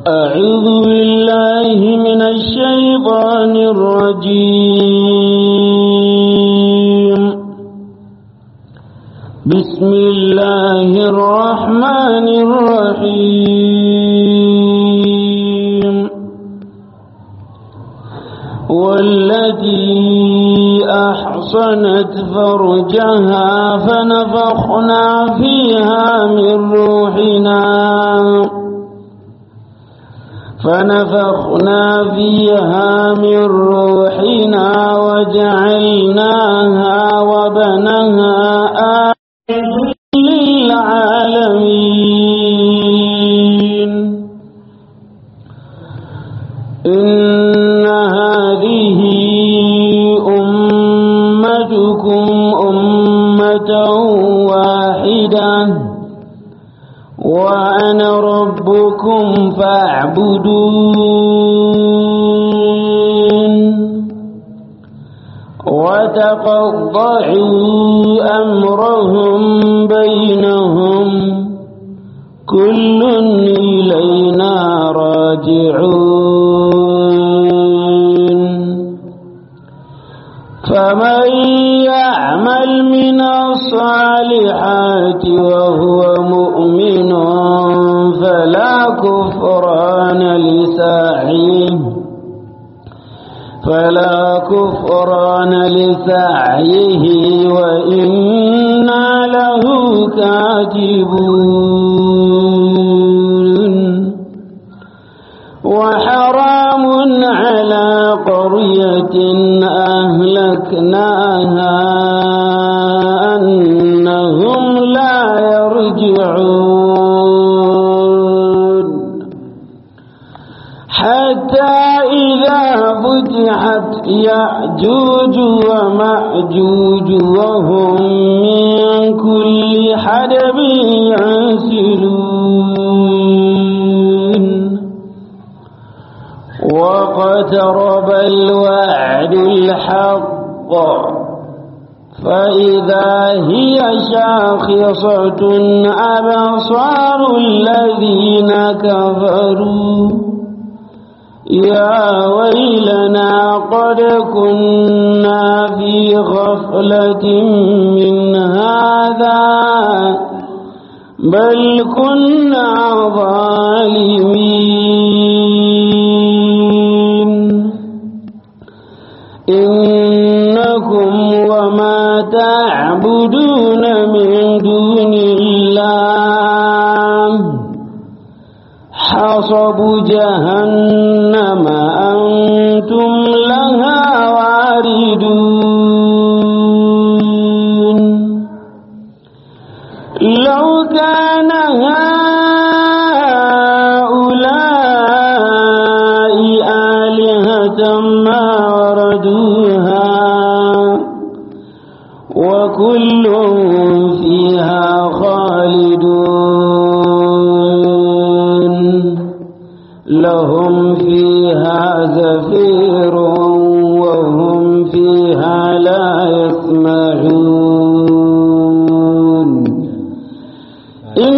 أعوذ بالله من الشيطان الرجيم بسم الله الرحمن الرحيم والتي أحصنت فرجها فنفخنا فيها من روحنا فنفخنا فيها من روحنا وجعلناها وبنها آية للعالمين إن هذه أمتكم أمة واحدة وأنا ربكم فاعبدون وتقطعوا أمرهم بينهم كل إلينا راجعون فمن يعمل من الصالحات وهو مؤمن فلا كفران لسعيه فلا كفران لسعيه وإنا له كاتبون وحرام على قرية أهلكناها أنهم لا يرجعون حتى إذا فتحت يأجوج ومأجوج وهم من كل حدب ينسلون واقترب الوعد الحق فإذا هي شاخصة أبصار الذين كفروا يا ويلنا قد كنا في غفلة من هذا بل كنا ظالمين إنكم وما تعبدون من دون الله حصب جهنم أنتم لها واردون لو كان هؤلاء آلهة ما وردوها وكل فيها خالدون لهم فيها زفير وهم فيها لا يسمعون إن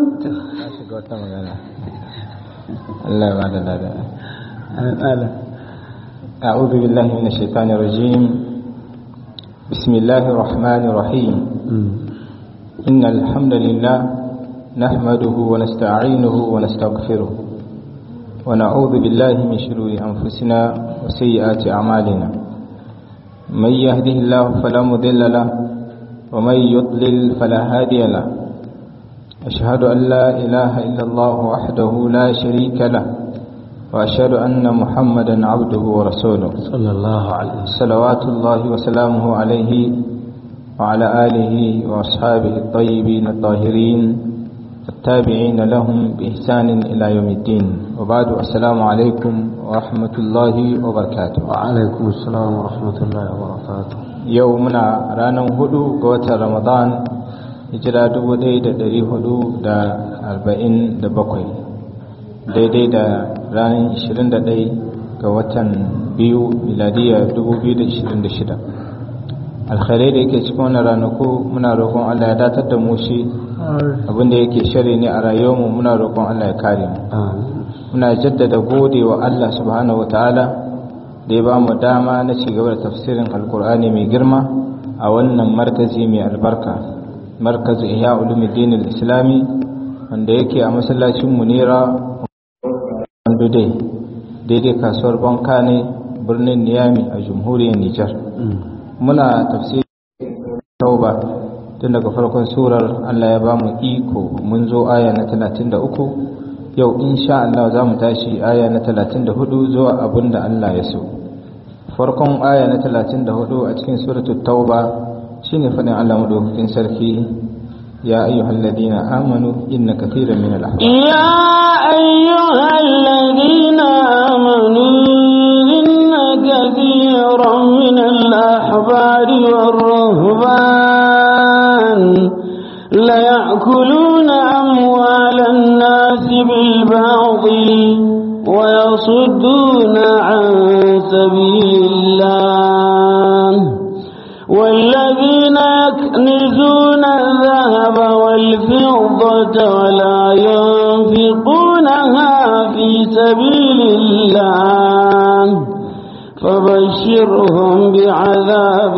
الله بعد هذا أعوذ بالله من الشيطان الرجيم بسم الله الرحمن الرحيم إن الحمد لله نحمده ونستعينه ونستغفره ونعوذ بالله من شرور أنفسنا وسيئات أعمالنا من يهده الله فلا مضل له ومن يضلل فلا هادي له أشهد أن لا إله إلا الله وحده لا شريك له وأشهد أن محمدا عبده ورسوله صلى الله عليه وسلم صلوات الله وسلامه عليه وعلى آله وأصحابه الطيبين الطاهرين التابعين لهم بإحسان إلى يوم الدين وبعد السلام عليكم ورحمة الله وبركاته وعليكم السلام ورحمة الله وبركاته يومنا رانا هدو قوة رمضان hijira dubu ɗaya da ɗari hudu da arba'in da bakwai daidai da ranar ishirin da ɗai ga watan biyu miladiya dubu biyu da ishirin da shida alkhairai da yake cikin wannan ranaku muna roƙon Allah ya datar da mu shi abinda yake shari ne a rayuwarmu muna roƙon Allah ya kare mu muna jaddada gode wa Allah subhanahu wataala da ya ba mu dama na cigaba da tafsirin alkur'ani mai girma a wannan markazi mai albarka markazu ihya ulumuddin islami wanda yake a masallacin munira wando dai daidai kasuwar banka ne birnin niyami a jamhuriyar nijar muna tafsirin tauba tun daga farkon surar Allah ya ba mu iko mun zo aya na 33 yau insha Allah za mu tashi aya na 34 zuwa abin da Allah ya so farkon aya na 34 a cikin suratul tauba shine fadin Allah madaukakin sarki ya ayyuhal ladina amanu inna katiran min al ya ayyuhal ladina amanu inna katiran min al ahbari war ruhban la ya'kuluna amwala an-nas bil batil wa yasudduna an sabilillah والذين يكنزون الذهب والفضة ولا ينفقونها في سبيل الله فبشرهم بعذاب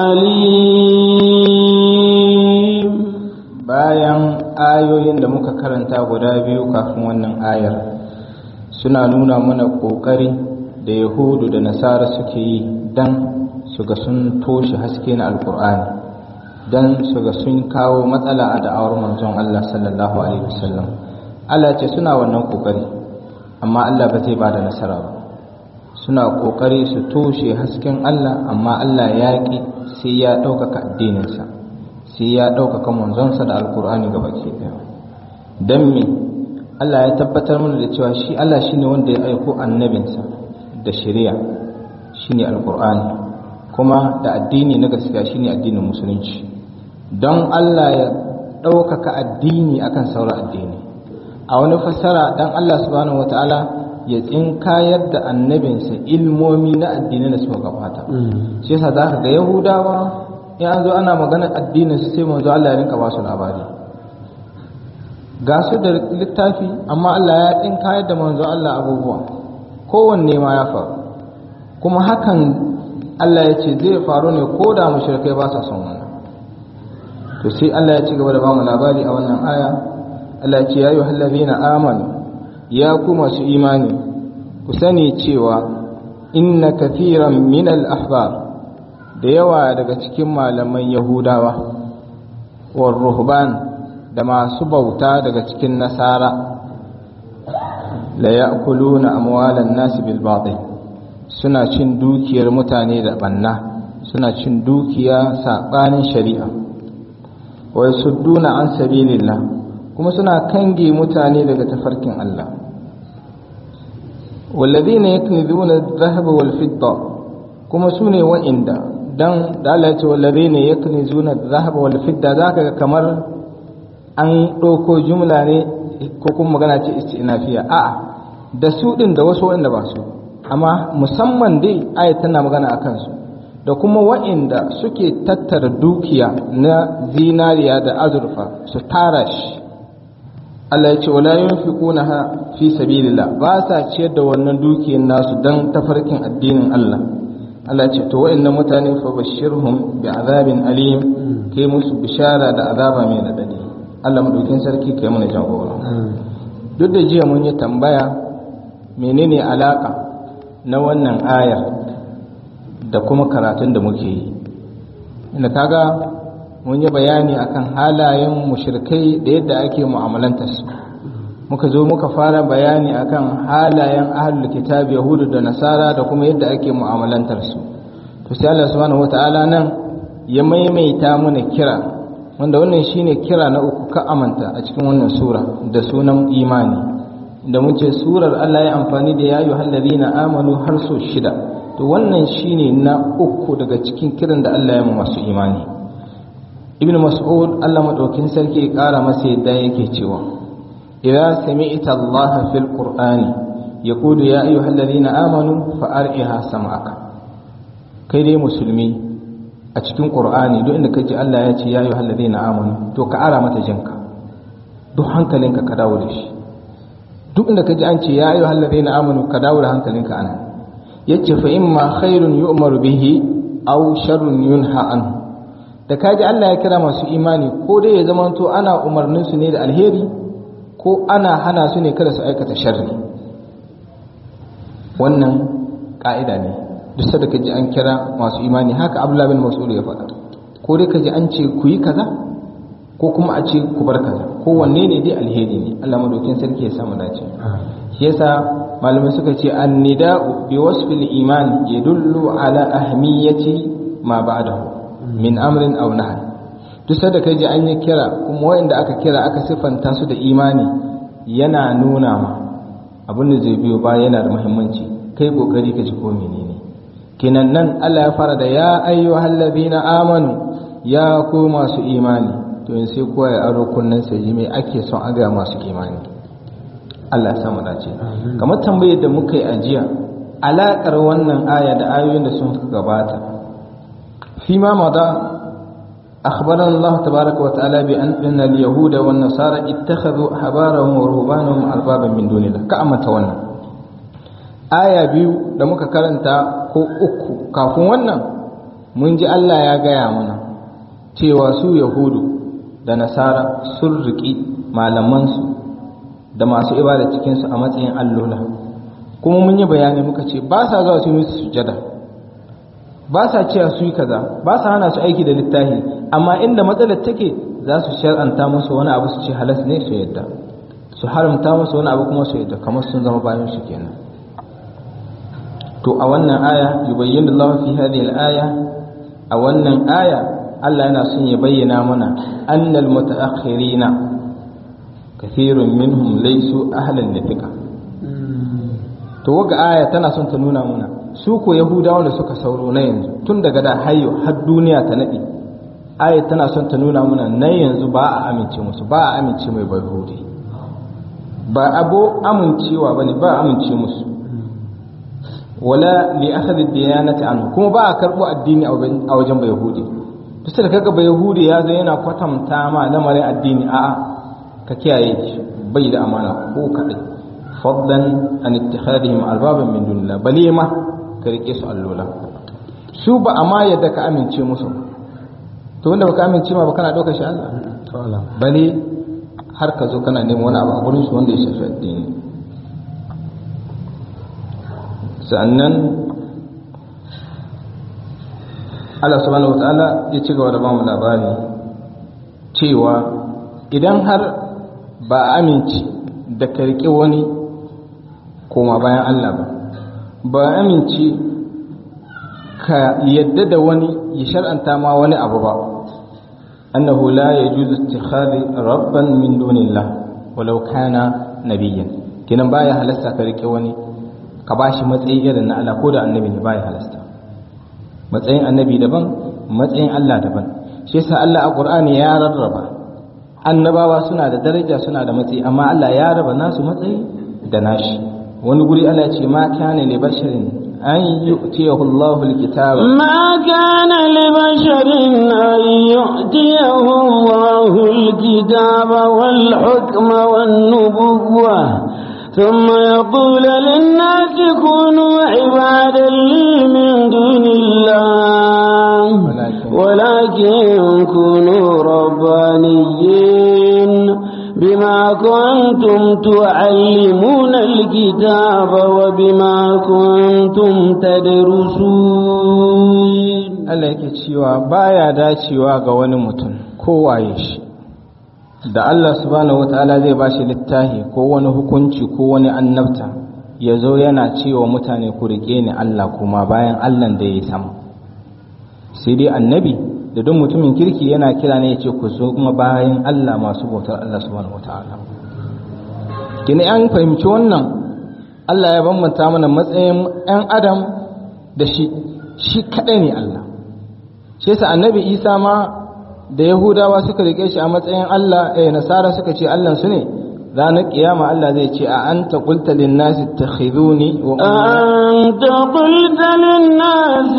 أليم bayan ayoyin da muka karanta guda biyu kafin wannan ayar suna nuna mana ƙoƙari da yahudu da nasara suke yi don su ga sun toshe haske na alkur'ani don su ga sun kawo matsala a da'awar manzon Allah sallallahu alaihi wasallam Allah ce suna wannan kokari amma Allah ba zai bada nasara ba suna kokari su toshe hasken Allah amma Allah ya ki sai ya ɗaukaka addininsa sai ya ɗaukaka manzonsa da alkur'ani ga baki ɗaya don me Allah ya tabbatar mana da cewa shi Allah shine wanda ya aiko annabinsa da shari'a shine alkur'ani kuma da addini na gaskiya shine addinin musulunci don Allah ya ɗaukaka addini akan sauran addini a wani fassara dan Allah subhanahu wataala ya tsinkayar da annabinsa ilmomi na addini da suka gabata shi yasa zaka ga yahudawa in an zo ana magana addinin su sai manzo Allah ya rinka ba su labari ga su da littafi amma Allah ya tsinkayar da manzo Allah abubuwa kowanne ma ya faru kuma hakan Allah ya ce zai faru ne ko da mushrikai ba sa son wannan to sai Allah ya ci gaba da bamu labari a wannan aya Allah ya ce ya ayyuhal ladina amanu ya ku masu imani ku sani cewa inna kathiran min al ahbar da yawa daga cikin malaman yahudawa war ruhban da masu bauta daga cikin nasara la ya'kuluna amwalan nas bil batil suna cin dukiyar mutane da banna suna cin dukiya saɓanin shari'a wai sudduna an sabilillah kuma suna kange mutane daga tafarkin Allah والذين يكنزون الذهب والفضة kuma su ne wa'inda don da Allah ce wallabe ne ya kani zuna zahaba wal fidda za ka ga kamar an ɗauko jumla ne ko kuma magana ce istinafiya a'a da su ɗin da wasu wa'inda ba su amma musamman dai ayat tana magana a kansu da kuma wa'inda suke tattara dukiya na zinariya da azurfa su tara shi Allah ya ce wala yunfiquna fi sabilillah ba sa ciyar da wannan dukiyar nasu dan tafarkin addinin Allah Allah ya ce to wa'annan mutane fa bashirhum bi azabin alim kai musu bishara da azaba mai radadi Allah madaukin sarki kai mana jagora duk da jiya mun yi tambaya menene alaka na wannan ayar da kuma karatun da muke yi inda kaga mun yi bayani akan halayen mushrikai da yadda ake mu'amalantar su muka zo muka fara bayani akan halayen ahlul kitab yahudu da nasara da kuma yadda ake mu'amalantar su to sai Allah subhanahu wataala nan ya maimaita mana kira wanda wannan shine kira na uku ka amanta a cikin wannan sura da sunan imani da muke surar Allah ya amfani da yayu halladina amanu har so shida to wannan shine na uku daga cikin kiran da Allah ya mu masu imani ibn mas'ud Allah madaukin sarki ya kara masa yadda yake cewa idza sami'ta Allah fil qur'ani yaqulu ya ayyuhalladhina amanu fa ar'iha sam'aka kai dai musulmi a cikin qur'ani duk inda kaji Allah ya ce ya ayyuhalladhina amanu to ka ara mata jinka duk hankalinka ka dawo da shi duk inda ka ji an ce ya ayyuhal ladina amanu ka dawo da hankalinka ana yace fa imma khairun yu'maru bihi aw sharrun yunha anhu da kaji Allah ya kira masu imani ko dai ya zamanto ana umarnin su ne da alheri ko ana hana su ne kada su aikata sharri wannan ka'ida ne duk sada ka ji an kira masu imani haka abdullah bin mas'ud ya faɗa ko dai ka ji an ce ku yi kaza ko kuma a ce ku bar kaza ko wanne ne dai alheri ne Allah madaukin sarki ya samu dace shi yasa malamai suka ce annida'u bi wasfil iman yadullu ala ahmiyati ma ba'dahu min amrin aw nahy duk sada ka ji an yi kira kuma wanda aka kira aka siffanta su da imani yana nuna ma abin da zai biyo ba yana da muhimmanci kai kokari ka ji ko menene kinan nan Allah ya fara da ya ayyuhal ladina amanu ya ku masu imani to in sai kowa ya aro kunnan sai ji me ake son a ga masu imani Allah ya samu dace kamar tambayar da muka yi ajiya alakar wannan aya da ayoyin da sun gabata fi ma mada أخبرنا الله تبارك وتعالى بأن اليهود والنصارى اتخذوا أحبارهم ورهبانهم أربابا من دون الله كأما تولنا aya biyu da muka karanta ko uku kafin wannan mun ji Allah ya gaya mana cewa su yahudu da nasara sun riƙi malamansu da masu ibada cikinsu a matsayin allola kuma mun yi bayani muka ce ba sa zuwa su musu sujada ba sa cewa su yi kaza ba sa hana su aiki da littafi amma inda matsalar take za su shar'anta musu wani abu su ce halas ne su yadda su haramta musu wani abu kuma su yadda kamar sun zama bayan su kenan to a wannan aya yubayyinu Allah fi hadhihi al-aya a wannan aya Allah yana son ya bayyana mana annal mutaakhirina kathirun minhum laysu ahlan nifqa to waga aya tana son ta nuna mana su ko yahudawa da suka sauro na yanzu tun daga da hayyo har duniya ta nade aya tana son ta nuna mana na yanzu ba a amince musu ba a amince mai bayhudi ba abo amincewa bane ba a amince musu wala li akhadhi diyanati anhu kuma ba a karbo addini a wajen bayahudi duk da kaga bayahudi ya zo yana kwatanta ma lamarin addini a'a ka kiyaye shi bai da amana ko kadai fadlan an ittikhadihim albaban min dunillah bali ma ka rike su allola su ba amma yadda ka amince musu to wanda baka amince ma ba kana daukar shi Allah bali har ka zo kana neman wani abu a gurin su wanda ya shafi addini sannan Allah subhanahu wata'ala ya ci gaba da bamu labari cewa idan har ba a aminci da karki wani koma bayan Allah ba ba a aminci ka yadda da wani ya shar'anta ma wani abu ba annahu la yajuzu istikhari rabban min dunillah walau kana nabiyyan kinan baya halasta ka rike wani ka ba shi matsayi irin na Allah ko da annabi ne baya halasta matsayin annabi daban matsayin Allah daban shi yasa Allah a Qur'ani ya rarraba annabawa suna da daraja suna da matsayi amma Allah ya raba nasu matsayi da nashi wani guri Allah ya ce ma kana li basharin an yu'tiyahu Allahu al-kitaba ما كان لبشر أن يؤتيه الله الكتاب والحكم والنبوة ثم يقول للناس كونوا عبادا لي من دون الله ولكن- ولكن كونوا ربانيين بما كنتم تعلمون الكتاب وبما كنتم تدرسون Allah yake cewa baya dacewa ga wani mutum ko waye shi da Allah subhanahu wataala zai bashi littafi ko wani hukunci ko wani annabta ya zo yana cewa mutane ku rike ni Allah kuma bayan Allah da ya sama sai dai annabi da duk mutumin kirki yana kira ne ya ce ku zo kuma bayan Allah masu bautar Allah subhanahu wataala kina an fahimci wannan Allah ya bambanta mana matsayin 'yan adam da shi shi kadai ne Allah shi yasa annabi Isa ma da Yahudawa suka rike shi a matsayin Allah eh nasara suka ce Allah su ne ranar kiyama Allah zai ce a anta qulta lin nasi takhiduni wa ummi أنت قلت للناس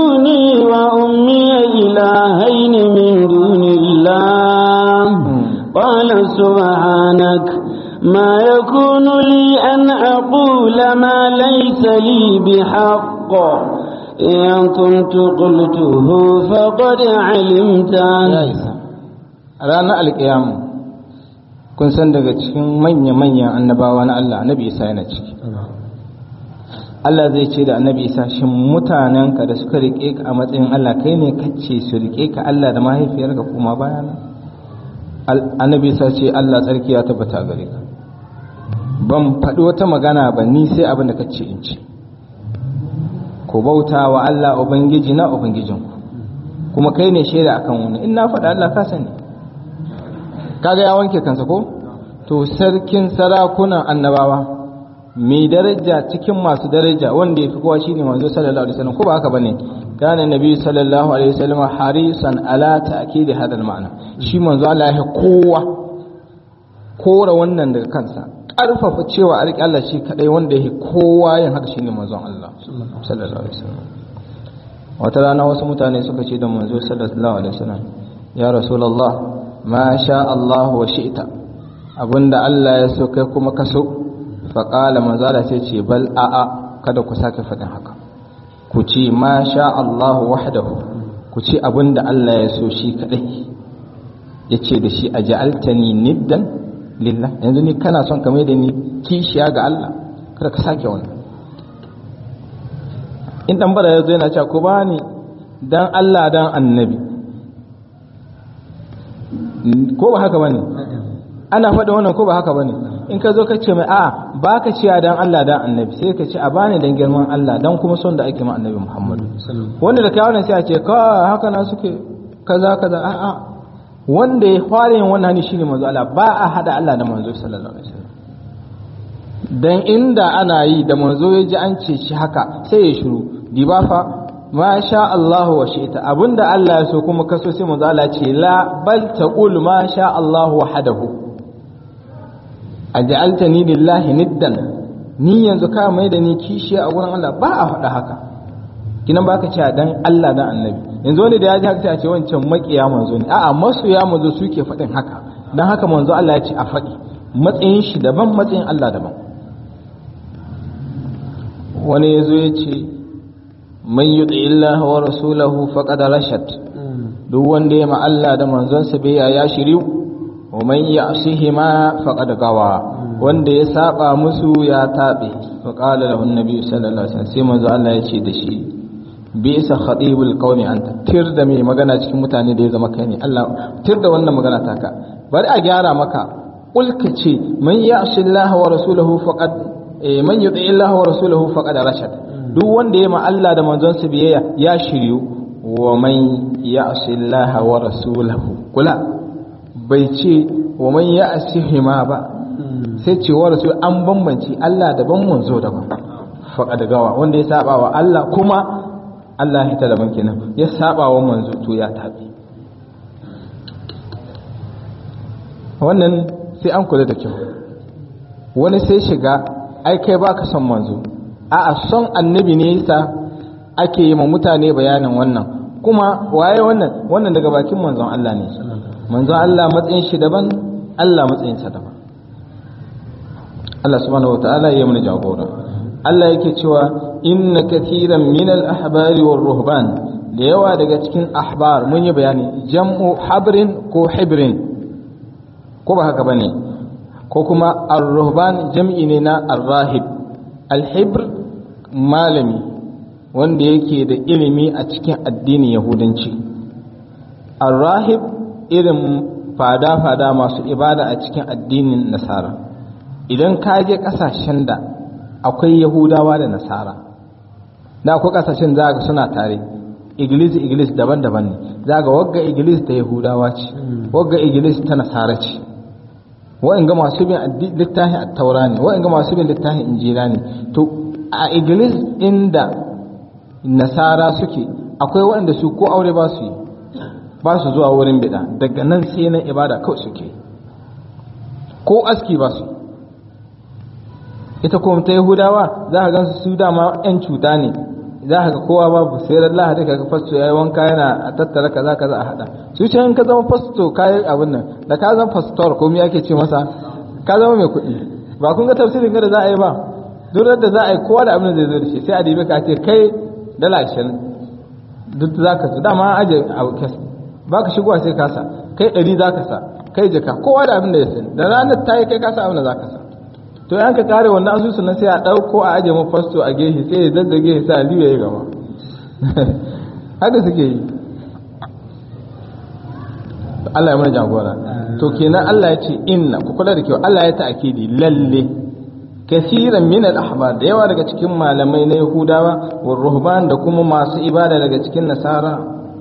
اتخذوني وأمي إلهين من دون الله قال سبحانك ما يكون لي أن أقول ما ليس لي بحق إن كنت قلته فقد علمته ranar alƙiyamu kun san daga cikin manya-manyan annabawa na Allah annabi Isa yana ciki Allah zai ce da annabi Isa shin mutanenka da suka rike ka a matsayin Allah kai ne kace su rike ka Allah da mahaifiyarka kuma bayana annabi Isa ce Allah tsarki ya tabbata gare ka ban faɗi wata magana ba ni sai abin da kace in ce ku bauta wa Allah ubangiji na ubangijinku kuma kai ne shaida akan wannan in na faɗa Allah ka sani kaga ya wanke kansa ko to sarkin sarakunan annabawa mai daraja cikin masu daraja wanda ya fi kowa shine manzo sallallahu alaihi wasallam ko ba haka bane kana nabi sallallahu alaihi wasallam harisan ala ta'kid hada ma'ana shi manzo Allah ya kowa kora wannan daga kansa karfafa cewa a riƙe Allah shi kadai wanda ya kowa yin haka shine manzon Allah sallallahu alaihi wasallam wata rana wasu mutane suka ce da manzo sallallahu alaihi wasallam ya rasulullah ma sha Allah wa shi'ta abinda Allah ya so kai kuma ka so fa qala manzo Allah sai ce bal a a kada ku sake faɗin haka ku ce ma sha Allah wahdahu ku ce abinda Allah ya so shi kadai yace da shi aj'altani niddan lillah yanzu ni kana son ka mai da ni kishiya ga Allah kada ka sake wannan in dan bara yazo yana cewa ko bani dan Allah dan annabi ko ba haka bane ana faɗa wannan ko ba haka bane in ka zo ka ce mai a ba ka ciya dan Allah dan annabi sai ka ce a bani dan girman Allah dan kuma son da ake ma annabi Muhammadu wanda da kai wannan sai a ce ka haka na suke kaza kaza a a wanda ya fara yin wannan hani shine manzo Allah ba a hada Allah da manzo sallallahu alaihi wasallam dan inda ana yi da manzo ya ji an ce shi haka sai ya shiru dibafa ma sha Allah wa shi'ta abinda Allah ya so kuma kaso sai manzo Allah ce la bal taqul ma sha Allah wahdahu aj'altani lillahi niddan ni yanzu ka mai da ni kishi a wurin Allah ba a faɗa haka kinan baka cewa dan Allah dan annabi yanzu wani da ya ji haka sai a ce wancan makiya manzo ne a'a masoya manzo suke faɗin haka dan haka manzo Allah ya ce a faɗi matsayin shi daban matsayin Allah daban wani yazo ya ce man yuti Allah wa rasulahu faqad rashad duk wanda ya ma Allah da manzonsa bai ya shiriu wa man ya'sihima faqad gawa wanda ya saba musu ya tabe fa qala lahu annabi sallallahu alaihi wasallam sai manzo Allah ya ce da shi bisa khatibul qaumi anta tir da mai magana cikin mutane da ya zama kai ne Allah tir da wannan magana taka bari a gyara maka ulka ce man ya'si Allah wa rasulahu faqad man yuti Allah wa rasulahu faqad rashad duk wanda ya ma Allah da manzonsa biyayya ya shiryu wa man ya'si Allah wa rasulahu kula bai ce wa man ya'sihima ba sai ce wa rasul an bambanci Allah daban manzo daban faqad gawa wanda ya saba wa Allah kuma Allah ya ta daban kenan ya saba wa manzo to ya tabi wannan sai an kula da kyau wani sai shiga ai kai baka son manzo a'a son annabi ne yasa ake yi ma mutane bayanin wannan kuma waye wannan wannan daga bakin manzon Allah ne manzon Allah matsayin shi daban Allah matsayin sa daban Allah subhanahu wataala ya mana jagora Allah yake cewa inna kathiran min al-ahbari war ruhban da yawa daga cikin ahbar mun yi bayani jam'u habrin ko hibrin ko ba haka bane ko kuma ar-ruhban jam'i ne na ar-rahib al-hibr malami wanda yake da ilimi a cikin addinin yahudanci ar-rahib irin fada-fada masu ibada a cikin addinin nasara idan ka je kasashen da akwai yahudawa da nasara da akwai kasashen za ga suna tare iglis iglis daban-daban ne za ga wagga iglis ta yahudawa ce wagga iglis ta nasara ce wa'in masu bin littafin attaura ne wa'in masu bin littafin injila ne to a iglis inda nasara suke akwai waɗanda su ko aure ba su yi ba su zuwa wurin bida daga nan sai na ibada kawai suke ko aski ba su ita kuma ta yahudawa za a gansu su dama 'yan cuta ne za ka ga kowa babu sai ran lahadi ka ga fasto yayi wanka yana a tattara kaza kaza a hada su ce in ka zama fasto kai abin nan da ka zama pastor ko me yake ce masa ka zama mai kuɗi ba kun ga tafsirin da za a yi ba duk da za a yi kowa da abin da zai zo da shi sai a dibe ka ce kai dala ashirin duk za ka su dama aje a kes ba ka shigowa sai ka sa kai ɗari za ka sa kai jaka kowa da abin da ya sani da ranar ta yi kai ka sa abin da za ka sa to yan ka kare wannan asusun nan sai a ɗauko a aje ma fasto a gehe sai ya zazzage ya sa aliyu ya yi gaba haka suke yi Allah ya mana jagora to kenan Allah ya ce inna ku kula da kyau Allah ya ta'akidi lalle kasiran min al-ahbar da yawa daga cikin malamai na Yahudawa wa ruhban da kuma masu ibada daga cikin Nasara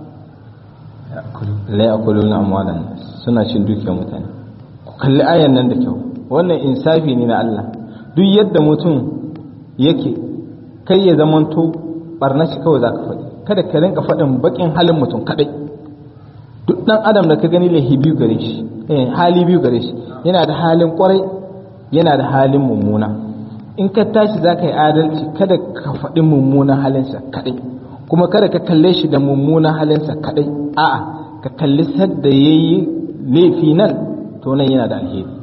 la yakuluna amwalan suna cin dukiyar mutane ku kalli ayan nan da kyau wannan insafi ne na Allah duk yadda mutum yake kai ya zamanto barna shi kawai zaka faɗi kada ka rinka faɗin bakin halin mutum kadai duk dan adam da ka gani lahi biyu gare shi eh hali biyu gare shi yana da halin kwarai yana da halin mummuna in ka tashi za ka yi adalci kada ka faɗi mummunan halinsa kadai kuma kada ka kalle shi da mummunan halinsa kadai a'a ka kalli sadda yayi laifi nan to nan yana da alheri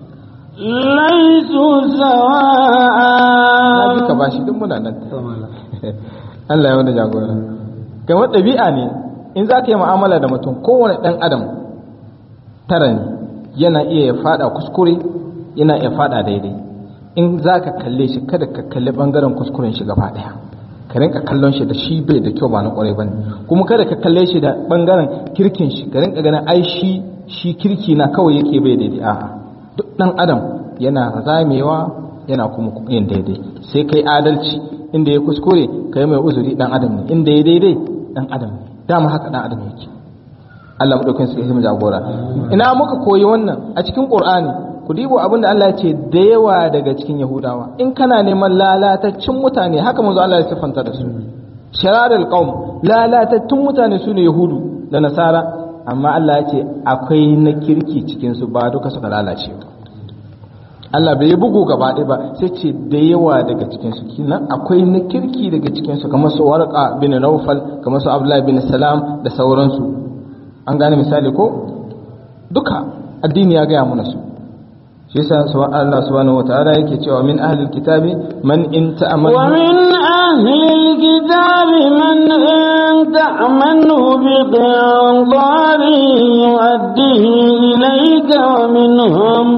ليسوا سواء na duka ba shi duk muna nan Allah ya wani jagora kamar ɗabi'a ne in za ka yi mu'amala da mutum kowane ɗan adam tara ne yana iya ya fada kuskure yana iya fada daidai in za ka kalle shi kada ka kalli ɓangaren kuskuren shi gaba ɗaya ka rinka kallon shi da shi bai da kyau ba na ƙwarai bane kuma kada ka kalle shi da ɓangaren kirkin shi ka rinka ganin ai shi shi kirki na kawai yake bai daidai a'a duk ɗan adam yana zamewa yana kuma yin daidai sai kai adalci inda ya kuskure kai mai uzuri ɗan adam ne inda ya daidai ɗan adam ne dama haka ɗan adam yake Allah madaukakin sarki sai mu jagora ina muka koyi wannan a cikin Qur'ani ku dibo abin da Allah ya ce da yawa daga cikin Yahudawa in kana neman lalataccen mutane haka manzo Allah ya siffanta da su shararul qaum lalatattun mutane su ne Yahudu da Nasara amma Allah ya ce akwai na kirki cikin su ba duka suka lalace ba Allah bai bugu gaba ɗaya ba sai ce da yawa daga cikin su kina akwai na kirki daga cikin su kamar su Warqa bin Nawfal kamar su Abdullah bin Salam da sauransu an gane misali ko duka addini ya gaya mana su shi yasa Allah subhanahu wataala yake cewa min ahlil kitabi man in ta'amanu wa min ahlil kitabi man in ta'amanu bi qintarin yu'addihi ilayka wa minhum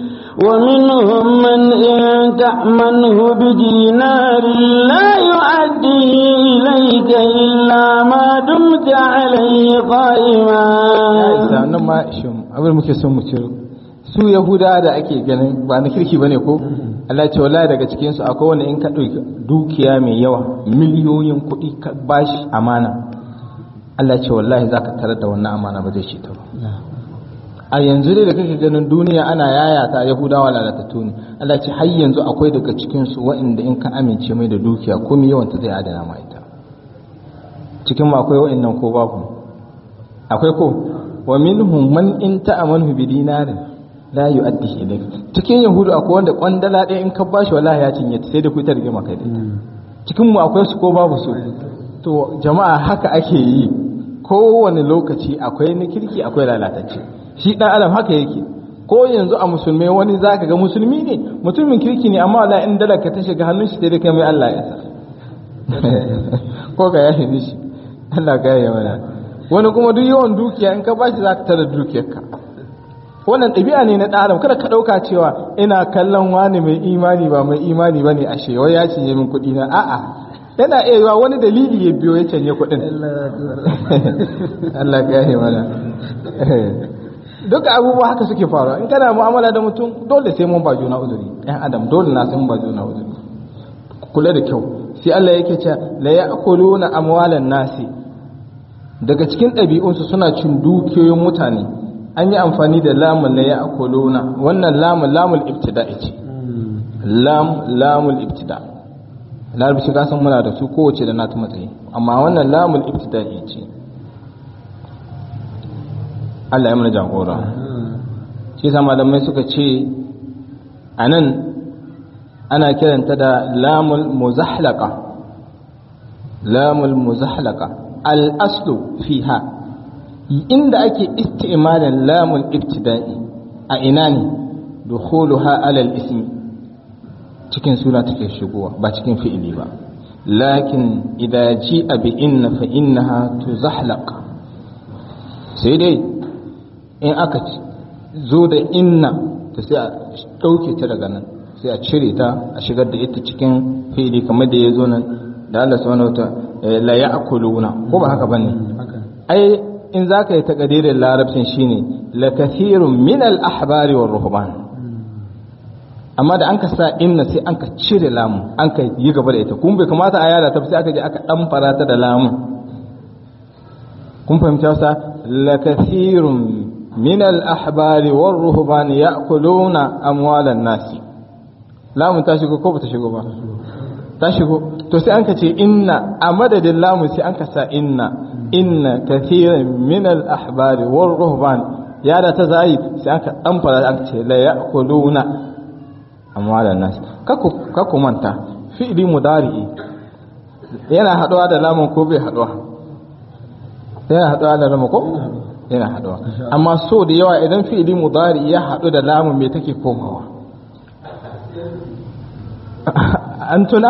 ومنهم من إن تأمنه بدينار لا يؤديه إليك إلا ما دمت عليه قائما nan ma shin abin muke son mu ciro su yahuda da ake ganin ba na kirki bane ko Allah ce wallahi daga cikin su akwai wanda in ka dauki dukiya mai yawa miliyoyin kuɗi ka bashi amana Allah ce wallahi zaka tarar da wannan amana ba zai shi ta ba a yanzu dai da kake ganin duniya ana yayata yahudawa lalatattu ne Allah ce har yanzu akwai daga cikin su waɗanda in ka amince mai da dukiya komai yawan ta zai adana ma ita cikin mu akwai waɗannan ko babu akwai ko wa minhum man in ta'amanu bi dinarin la yu'addi ilayk cikin yahudu akwai wanda kwandala ɗaya in ka bashi wallahi ya cinye ta sai da ku ta rigima kai da ita cikin mu akwai su ko babu su to jama'a haka ake yi kowane lokaci akwai na kirki akwai lalatacce shi dan adam haka yake ko yanzu a musulmai wani zaka ga musulmi ne mutumin kirki ne amma wallahi in dalaka ta shiga hannun shi sai da kai mai Allah ya sa ko ga yashi mishi Allah ga ya mana wani kuma duk yawan dukiya in ka bashi zaka tara dukiyarka wannan ɗabi'a ne na ɗan adam kada ka ɗauka cewa ina kallon wani mai imani ba mai imani ba ne a wai ya cinye min kuɗi na a'a yana iya yiwa wani dalili ya biyo ya canye kuɗin Allah ya yi mana duka abubuwa haka suke faruwa in kana mu'amala da mutum dole sai mun ba juna uzuri ɗan adam dole na sai mun ba juna uzuri kula da kyau sai Allah yake cewa la ya'kuluna amwalan nasi daga cikin ɗabi'unsu suna cin dukiyoyin mutane an yi amfani da lamun la ya'kuluna wannan lamun lamul ibtida'i ce lam lamul ibtida larabci ka san muna da su kowace da nata matsayi amma wannan lamul ibtida'i ce Allah ya mana jagora shi yasa malamai suka ce anan ana kiranta da lamul muzahlaqa lamul muzahlaqa al-aslu fiha inda ake isti'malin lamul ibtida'i a ina ne dukhuluha alal ismi cikin suna take shigowa ba cikin fi'ili ba lakin idza ji'a bi inna fa innaha tuzahlaq sai dai in aka zo da inna ta sai a dauke ta daga nan sai a cire ta a shigar da ita cikin fi'ili kamar da ya zo nan da Allah subhanahu wa ta'ala la ya'kuluna ko ba haka bane ai in za ka yi takadirin larabcin shine la kathirun min al ahbari war ruhban amma da an ka sa inna sai an ka cire lamu an ka yi gaba da ita kun bai kamata a yada ta sai aka je aka dan farata da lamu kun fahimci wasa la kathirun min al ahbari war ruhban ya'kuluna amwalan nasi lamu ta shigo ko ba ta shigo ba ta shigo to sai an ka ce inna a madadin lamu sai an ka sa inna inna kathiran min al-ahbari war ruhban ya da ta zai sai aka dan fara an ce la ya'kuluna amwalan nas kaku kaku manta fi'li mudari'i yana haduwa da lamun ko bai haduwa yana haduwa da lamun ko yana haduwa amma so da yawa idan fi'li mudari ya hadu da lamun me take komawa an tuna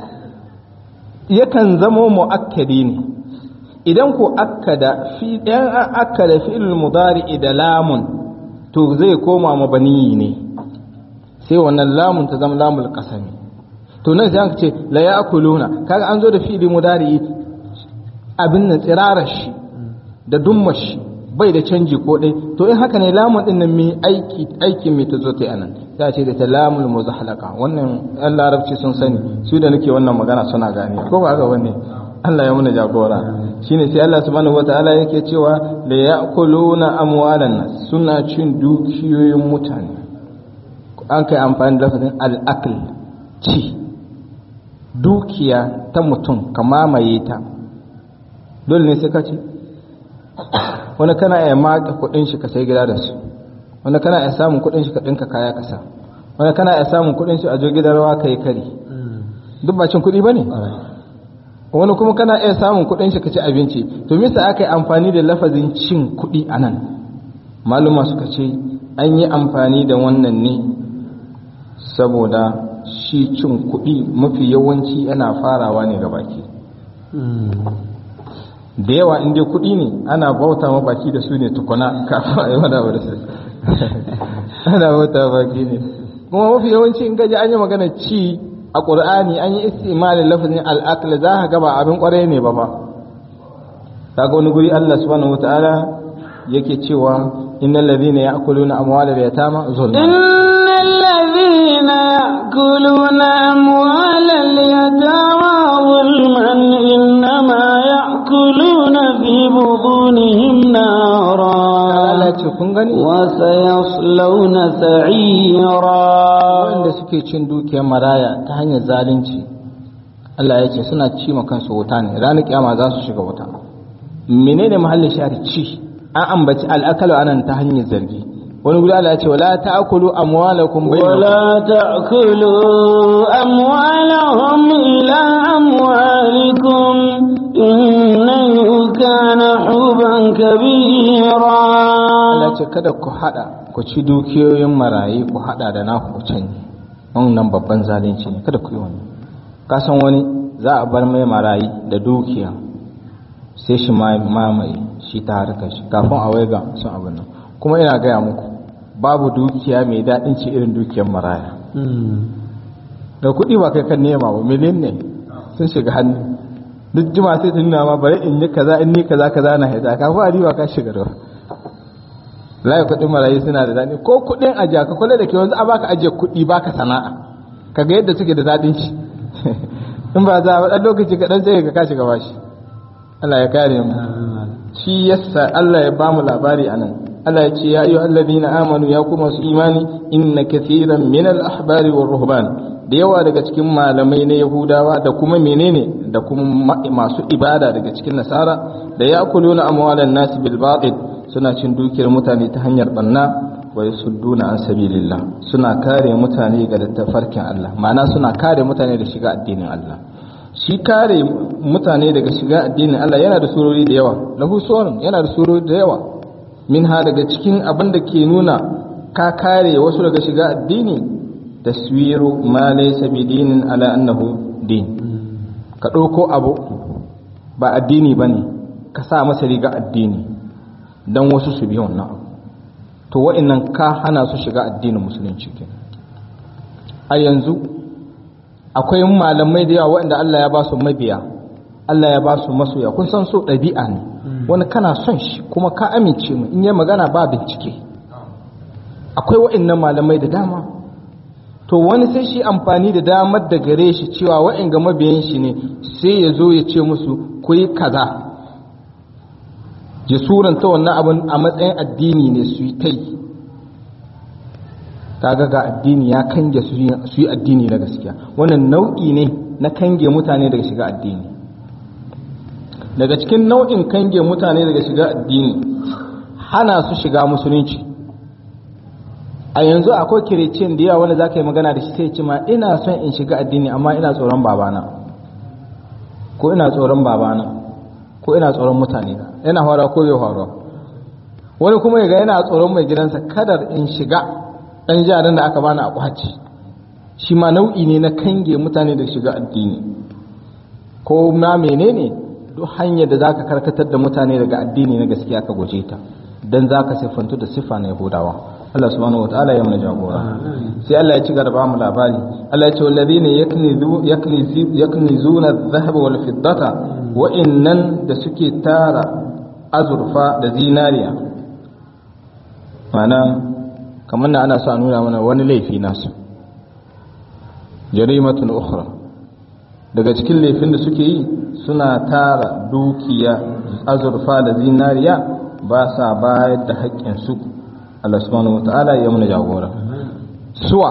yakan zamo mu'akkadi ne idan ku akkada fi ɗan an akkada fi'il mudari da lamun to zai koma mabani ne sai wannan lamun ta zama lamul qasami to nan sai an ce la ya'kuluna kaga an zo da fi'il mudari abin nan tsirarar shi da dummar shi bai da canji ko dai to in haka ne lamun din nan mai aiki aikin mai ta zo ta anan za ce da ta lamul muzahlaqa wannan yan larabci sun sani su da nake wannan magana suna gane ko ba haka wanne Allah ya muna jagora shine sai Allah subhanahu wataala yake cewa la ya'kuluna amwalan nas suna cin dukiyoyin mutane an kai amfani da lafazin al-akl ci dukiya ta mutum ka mamaye ta dole ne sai ka ci wani kana iya maƙe kuɗin shi ka sai gida da su wani kana iya samun kuɗin shi ka ɗinka kaya ƙasa wani kana iya samun kuɗin shi a jo gidan rawa ka yi kari duk ba cin kuɗi ba ne wani kuma kana iya samun kuɗin shi ka ci abinci to misa aka yi amfani da lafazin cin kuɗi a nan maluma suka ce an yi amfani da wannan ne saboda shi cin kuɗi mafi yawanci yana farawa ne ga baki da yawa inda kuɗi ne ana bauta ma baki da su ne tukuna kafin a yi wada wadda su ana bauta baki ne kuma mafi yawanci in gaji an yi magana ci a ƙur'ani an yi istimalin lafazin al'akal za ka gaba abin ƙwarai ne ba ba ta ga wani guri allah subhanahu wa ta'ala yake cewa innal ladhina ya'kuluna amwalal yatama zulman الذين يأكلون أموال اليتامى ظلما إنما يأكلون في بطونهم نارا وسيصلون سعيرا wanda suke cin dukiyar maraya ta hanyar zalunci Allah ya ce suna ci ma kansu wuta ne ranar kiyama za su shiga wuta menene mahallin shari'a ci an ambaci al'akalu anan ta hanyar zargi wani guda Allah ya ce wala ta'kulu amwalakum bainakum ولا تأكلوا أموالهم إلى أموالكم إنه كان حوبا كبيرا Allah ce kada ku hada ku ci dukiyoyin marayi ku hada da naku ku canje wannan babban zalunci ne kada ku yi wannan ka san wani za a bar mai marayi da dukiya sai shi mamaye shi ta harkar shi kafin a waiga sun abin nan kuma ina gaya muku babu dukiya mai daɗin ci irin dukiyar maraya da kuɗi ba kai kan nema ba miliyan ne sun shiga hannu duk jima sai ta nuna ma bari in yi kaza in ni kaza kaza na haita kafin a riba ka shiga da layi kuɗin marayu suna da daɗi ko kuɗin ajiya ka kula da ke wanzu a baka ajiye kuɗi baka sana'a kaga yadda suke da daɗin ci in ba za a ɗan lokaci kaɗan sai ka kashi gaba shi Allah ya kare mu shi yasa Allah ya bamu labari anan Allah ya ce ya ayyuha alladhina amanu ya kuma su imani inna kathiran min al-ahbari war ruhban da yawa daga cikin malamai na Yahudawa da kuma menene da kuma masu ibada daga cikin Nasara da yakuluna amwalan nas bil batil suna cin dukiyar mutane ta hanyar banna wa yasudduna an sabilillah suna kare mutane ga tafarkin Allah ma'ana suna kare mutane da shiga addinin Allah shi kare mutane daga shiga addinin Allah yana da surori da yawa lahu surun yana da surori da yawa minha daga cikin abin da ke nuna ka kare wasu daga shiga addini taswiru ma laysa bidinin ala annahu din ka ɗauko abu ba addini bane ka sa masa riga addini dan wasu su bi wannan abu to wa'annan ka hana su shiga addinin musulunci kenan a yanzu akwai malamai da yawa waɗanda Allah ya ba su mabiya Allah ya ba su masoya kun san so ɗabi'a ne wani kana son shi kuma ka amince mu in yi magana ba bincike akwai waɗannan malamai da dama to wani sai shi amfani da damar da gare shi cewa waɗanda mabiyan shi ne sai ya zo ya ce musu ku yi kaza ya suranta wannan abin a matsayin addini ne su yi ta yi kaga ga addini ya kange su yi addini na gaskiya wannan nau'i ne na kange mutane daga shiga addini daga cikin nau'in kange mutane daga shiga addini hana su shiga musulunci a yanzu akwai kirecin da yawa wanda za ka yi magana da shi sai ce ma ina son in shiga addini amma ina tsoron babana ko ina tsoron babana ko ina tsoron mutane yana hora ko bai hora wani kuma ya ga yana tsoron mai gidansa kadar in shiga dan jarin da aka bani a kwaci shi ma nau'i ne na kange mutane da shiga addini ko na menene duk hanyar da zaka karkatar da mutane daga addini na gaskiya ka guje ta dan zaka siffantu da siffa na yahudawa Allah subhanahu wataala ya mana jagora sai Allah ya ci gaba mu labari Allah ya ce walladhina yaknizu yaknizu yaknizuna adh-dhahaba wal fiddata wa innan da suke tara azurfa da zinariya mana kamar na ana so a nuna mana wani laifi nasu jarimatun ukhra daga cikin laifin da suke yi suna tara dukiya azurfa da zinariya ba sa bayar da haƙƙinsu Allah subhanahu wata'ala ya muna jagora suwa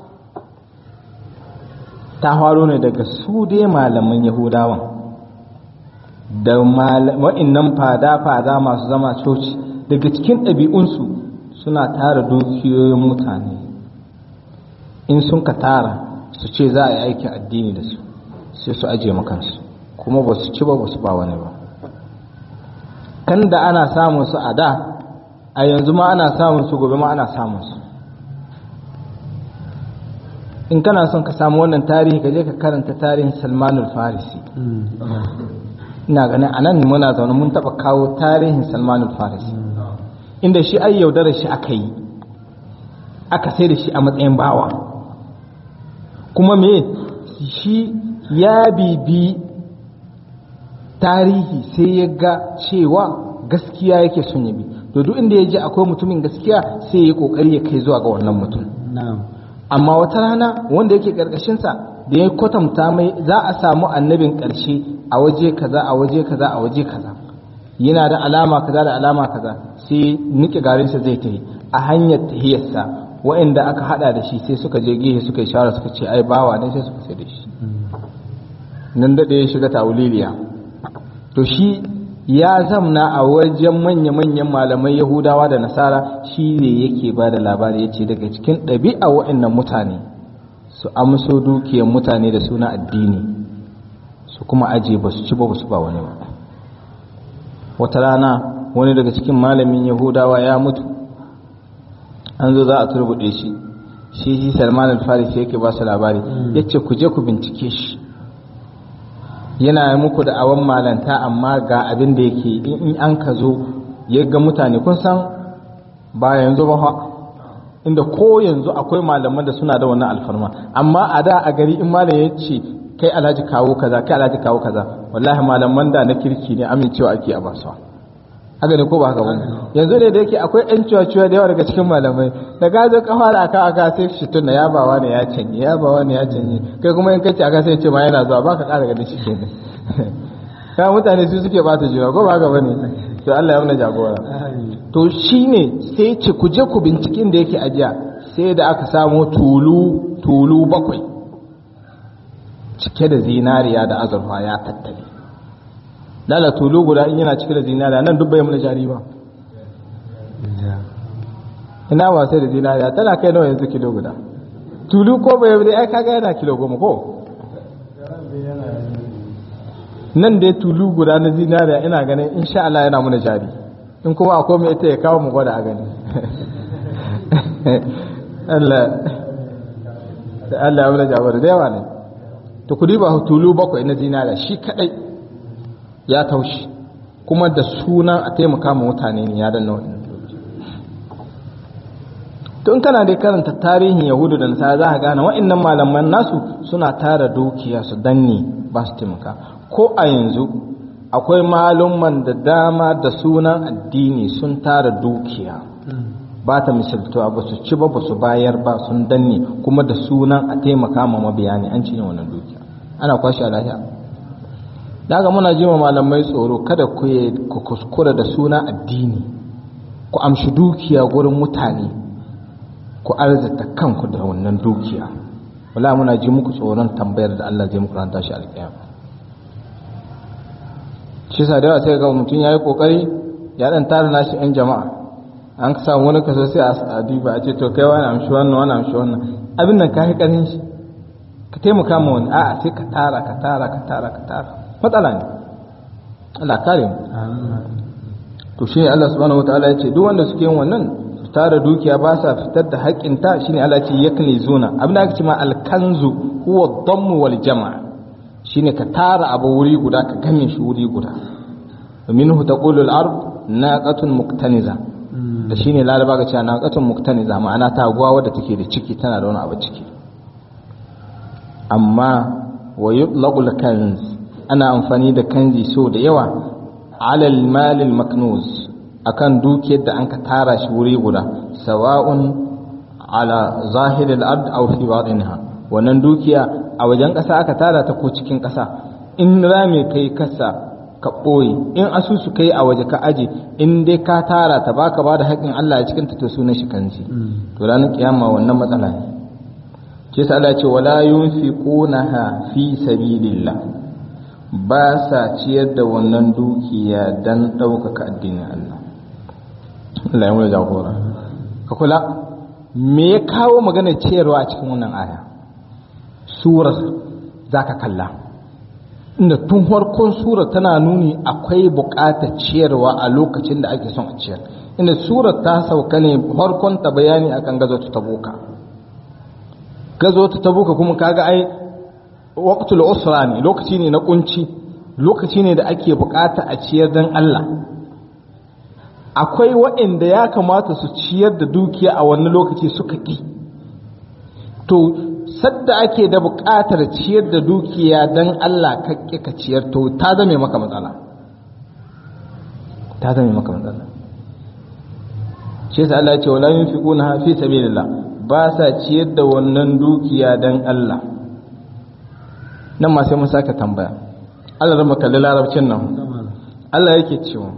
ta faro ne daga su dai malaman yahudawan da wa'innan fada-fada masu zama coci daga cikin ɗabi'unsu suna tara dukiyoyin mutane in sun ka tara su ce za a yi aikin addini da su sai su ajiye makansu kuma ba su ci ba ba su ba wani ba kan da ana samun su a da a yanzu ma ana samun su gobe ma ana samun su in kana son ka samu wannan tarihi ka je ka karanta tarihin salmanul farisi ina ganin anan muna zaune mun taba kawo tarihin salmanul farisi inda shi ai yaudarar shi aka yi aka sai da shi a matsayin bawa kuma me shi ya bibi tarihi sai ya ga cewa gaskiya yake son ya bi to duk inda ya ji akwai mutumin gaskiya sai ya kokari ya kai zuwa ga wannan mutum amma wata rana wanda yake karkashinsa da ya kwatanta mai za a samu annabin ƙarshe a waje kaza a waje kaza a waje kaza yana da alama kaza da alama kaza sai nike garinsa zai tafi a hanyar tahiyarsa waɗanda aka hada da shi sai suka je gehe suka yi shawara suka ce ai bawa ne sai suka sai da shi nan da ya shiga tauliliya to shi ya zamna a wajen manya-manyan malamai yahudawa da nasara shi ne yake ba da labari ya ce daga cikin ɗabi'a waɗannan mutane su amso dukiyar mutane da suna addini su kuma aje ba su ci ba su ba wani ba wata rana wani daga cikin malamin yahudawa ya mutu an zo za a turbuɗe shi shi shi salman al-farisi yake ba su labari ya ce ku je ku bincike shi yana muku da awon malanta amma ga abin da yake in an ka zo ya ga mutane kun san ba yanzu ba inda ko yanzu akwai malaman da suna da wannan alfarma amma a da a gari in malam ya ce kai alhaji kawo kaza kai alhaji kawo kaza wallahi malaman da na kirki ne amincewa ake a basuwa haka ne ko ba haka bane yanzu ne da yake akwai yan ciwa da yawa daga cikin malamai da gazo kafa da aka aka sai shi tunna ya bawa ne ya canye ya bawa ne ya canye kai kuma in kace aka sai ce ma yana zuwa baka ƙara ganin shi kenan ka mutane su suke bata jiwa ko ba haka bane to Allah ya mana jagora to shine sai ce ku je ku binciken da yake ajiya sai da aka samu tulu tulu bakwai cike da zinariya da azurfa ya tattale lala tulu guda in yana cike da zinariya nan duk bai mana jari ba ina ba sai da zinariya tana kai nawa yanzu kilo guda tulu ko bai bai ai kaga yana kilo goma ko nan dai tulu guda na zinariya ina ganin insha Allah yana muna jari in kuma akwai mai ita ya kawo mu gwada a gani Allah Allah ya muna jabar da yawa ne to kudi ba tulu bakwai na zinariya shi kadai ya taushi kuma da sunan a taimaka ma mutane ne ya danna wa'in tun kana dai karanta tarihin yahudu da nasara za ka gane wa'annan malaman nasu suna tara dukiya su danne ba su taimaka ko a yanzu akwai malumman da dama da sunan addini sun tara dukiya ba ta misaltuwa ba su ci ba ba su bayar ba sun danne kuma da sunan a taimaka ma mabiya ne an cinye wannan dukiya ana kwashe a lahiya daga muna jima malamai tsoro kada ku kuskura da suna addini ku amshi dukiya gurin mutane ku arzita kanku da wannan dukiya wala muna ji muku tsoron tambayar da Allah zai muku ran tashi alƙiyama shi sa da yawa sai ga mutum yayi kokari ya dan tara nashi ɗan jama'a an ka samu wani kaso sai a duba a ce to kai wani amshi wannan wani amshi wannan abin nan ka yi ƙarfin shi ka taimaka ma wani a'a sai ka tara ka tara ka tara ka tara matsala ne Allah kare mu to shi Allah subhanahu wataala ya ce duk wanda suke yin wannan tara dukiya ba sa fitar da haƙƙinta shine Allah ce yakni zuna abin da ake ce ma alkanzu huwa dhammu wal jama' shine ka tara abu wuri guda ka game shi wuri guda minhu taqulu al-ard naqatun muktaniza da shine laraba ga cewa naqatun muktaniza ma'ana taguwa wadda take da ciki tana da wani abu ciki amma wa yutlaqul kanz ana amfani da kanzi so da yawa alal malil maknuz akan dukiyar da an ka tara shi wuri guda sawa'un ala zahiril ard aw fi batinha wannan dukiya a wajen ƙasa aka tara ta ko cikin ƙasa in rame kai kasa ka ɓoye in asusu kai a waje ka aje in dai ka tara ta baka ba da haƙƙin Allah a cikin ta to sunan shi kanzi to ranar kiyama wannan matsala ne ke sa Allah ce wala yunfiqunaha fi sabilillah ba sa ciyar da wannan dukiya dan ɗaukaka addinin Allah Allah ya mu jagora ka kula me ya kawo magana ciyarwa a cikin wannan aya surar zaka kalla inda tun farkon surar tana nuni akwai buƙatar ciyarwa a lokacin da ake son a ciyar inda surar ta sauka ne farkon ta bayani akan gazo ta tabuka gazo ta tabuka kuma kaga ai waqtul usra ne lokaci ne na kunci lokaci ne da ake buƙata a ciyar dan Allah akwai waɗanda ya kamata su ciyar da dukiya a wannan lokaci suka ƙi to sadda ake da buƙatar ciyar da dukiya don Allah ka ƙi ka ciyar to ta zame maka matsala ta zame maka matsala shi yasa Allah ya ce wala yunfiquna fi sabilillah ba sa ciyar da wannan dukiya don Allah nan ma sai mun sake tambaya Allah rama kalli larabcin nan Allah yake cewa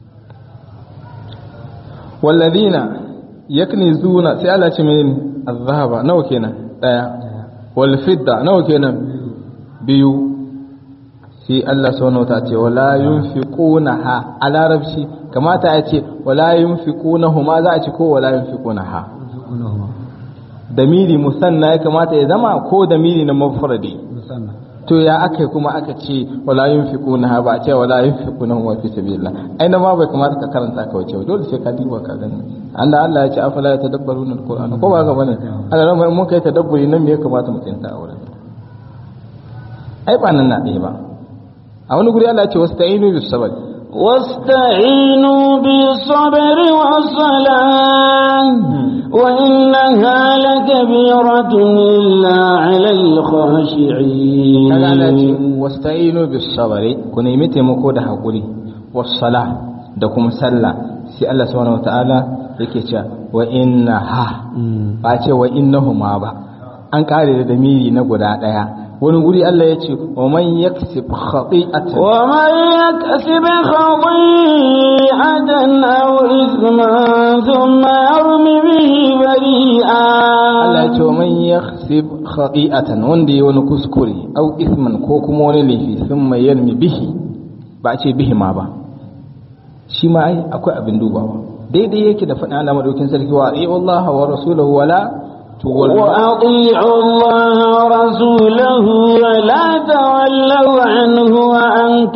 walladina yaknizuna sai Allah ce min azhaba nawa kenan daya wal fidda nawa kenan biyu sai Allah subhanahu wataala ce wala yunfiqunaha a larabci kamata ya ce wala yunfiqunahu ma za a ce ko wala yunfiqunaha damiri musanna ya kamata ya zama ko damiri na mafradi to ya aka kuma aka ce wala yunfiquna ba a ce wala yunfiquna wa fi sabilillah ai na ma bai kamata ka karanta ka wace dole sai ka diba ka gani Allah Allah ya ce afala yatadabbaruna alquran ko ba ga bane Allah ran mun kai tadabburi nan me ya kamata mu tsinta a wurin ai ba nan na ɗaya ba a wani guri Allah ya ce wasta'inu bis sabr واستعينوا بالصبر والصلاة وإنها لكبيرة إلا على الخاشعين kaga Allah ce wasta'inu bis sabri ku nemi taimako da hakuri was sala da kuma sallah sai Allah subhanahu wataala yake cewa wa inna ha ba ce wa innahuma ba an kare da damiri na guda daya wani guri Allah ya ce wa man yaksib khati'atan wa man yaksib khati'atan aw ithman thumma yarmi bihi bari'a Allah ya ce wa man yaksib khati'atan wanda ya wani kuskure aw ithman ko kuma wani laifi thumma yarmi bihi ba a ce bihi ma ba shi ma ai akwai abin dubawa daidai yake da faɗin Allah madaukin sarki wa Allah wa rasulahu wala وأطيعوا الله ورسوله ولا تولوا عنه وأنتم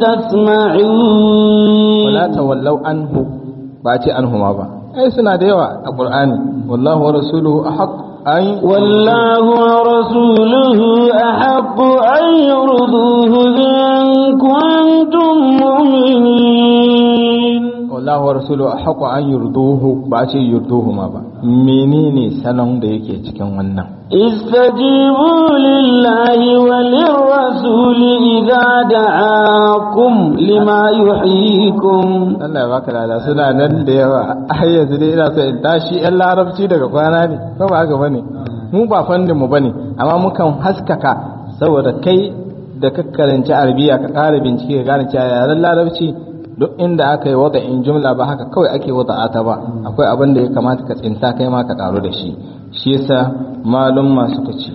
تسمعون wala tawallau anhu ba ce anhu ma ba ai suna da yawa a qur'ani wallahu wa rasuluhu ahaq an والله ورسوله أحق أن يرضوه إن كنتم مؤمنين wallahu wa rasuluhu ahaq an yurduhu ba ce yurduhu ma ba menene salon da yake cikin wannan استجيبوا لله وللرسول إذا دعاكم لما يحييكم Allah ya baka lada suna nan da yawa har yanzu dai ina so in tashi yan larabci daga kwana ne ko ba haka bane mu ba fannin mu bane amma mukan haskaka saboda kai da ka karanci arabiya ka ƙara bincike ka gane cewa yaren larabci duk inda aka yi wata in jumla ba haka kawai ake wata ata ba akwai abin da ya kamata ka tsinta kai ma ka ƙaru da shi shi yasa malum masu ce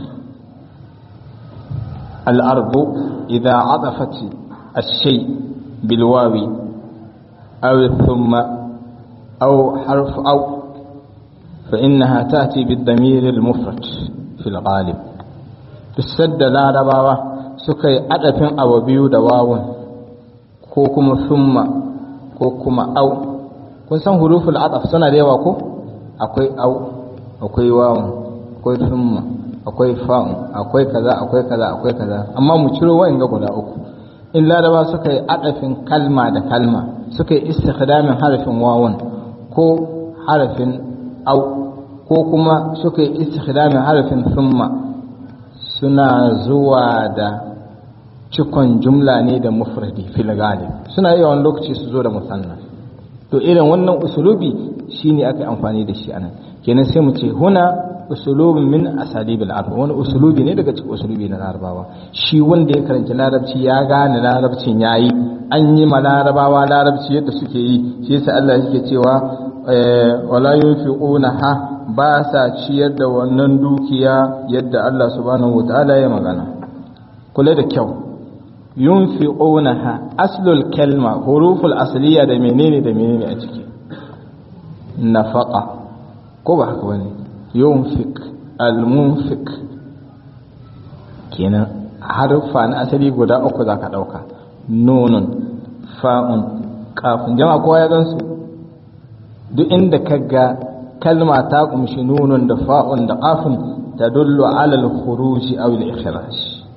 الأرض إذا عطفت الشيء بالواو أو ثم أو حرف أو فإنها تأتي بالضمير المفرد في الغالب تسد لا رباوة سكي أدف أو بيو دواو كوكما ثم كوكما أو kun san huruful ataf suna da yawa ko akwai au akwai wawu akwai thumma akwai fa'un akwai kaza akwai kaza akwai kaza amma mu ciro wa'in ga guda uku in laraba suka yi adafin kalma da kalma suka yi istikhdamin harafin wawan ko harafin au ko kuma suka yi istikhdamin harafin thumma suna zuwa da cikon jumla ne da mufradi fil galib suna iya wani lokaci su zo da musanna to irin wannan usulubi shine aka amfani da shi anan kenan sai mu ce huna usulubin min asalibil arab wani usulubi ne daga cikin usulubi na larabawa shi wanda ya karanci larabci ya gane larabcin yayi an yi ma larabawa larabci yadda suke yi shi yasa Allah yake cewa wala yunfiquna ha ba sa ciyar da wannan dukiya yadda Allah subhanahu wataala ya magana kula da kyau yunfiquna ha aslul kalma huruful asliya da menene da menene a ciki nafaqa ko ba haka bane yunfik almunfik kenan harfa na asali guda uku za ka ɗauka nunun fa'un kafin jama'a kowa ya gansu duk inda ka ga kalma ta kumshi nunun da fa'un da kafin ta dullu alal khuruji aw al-ikhraj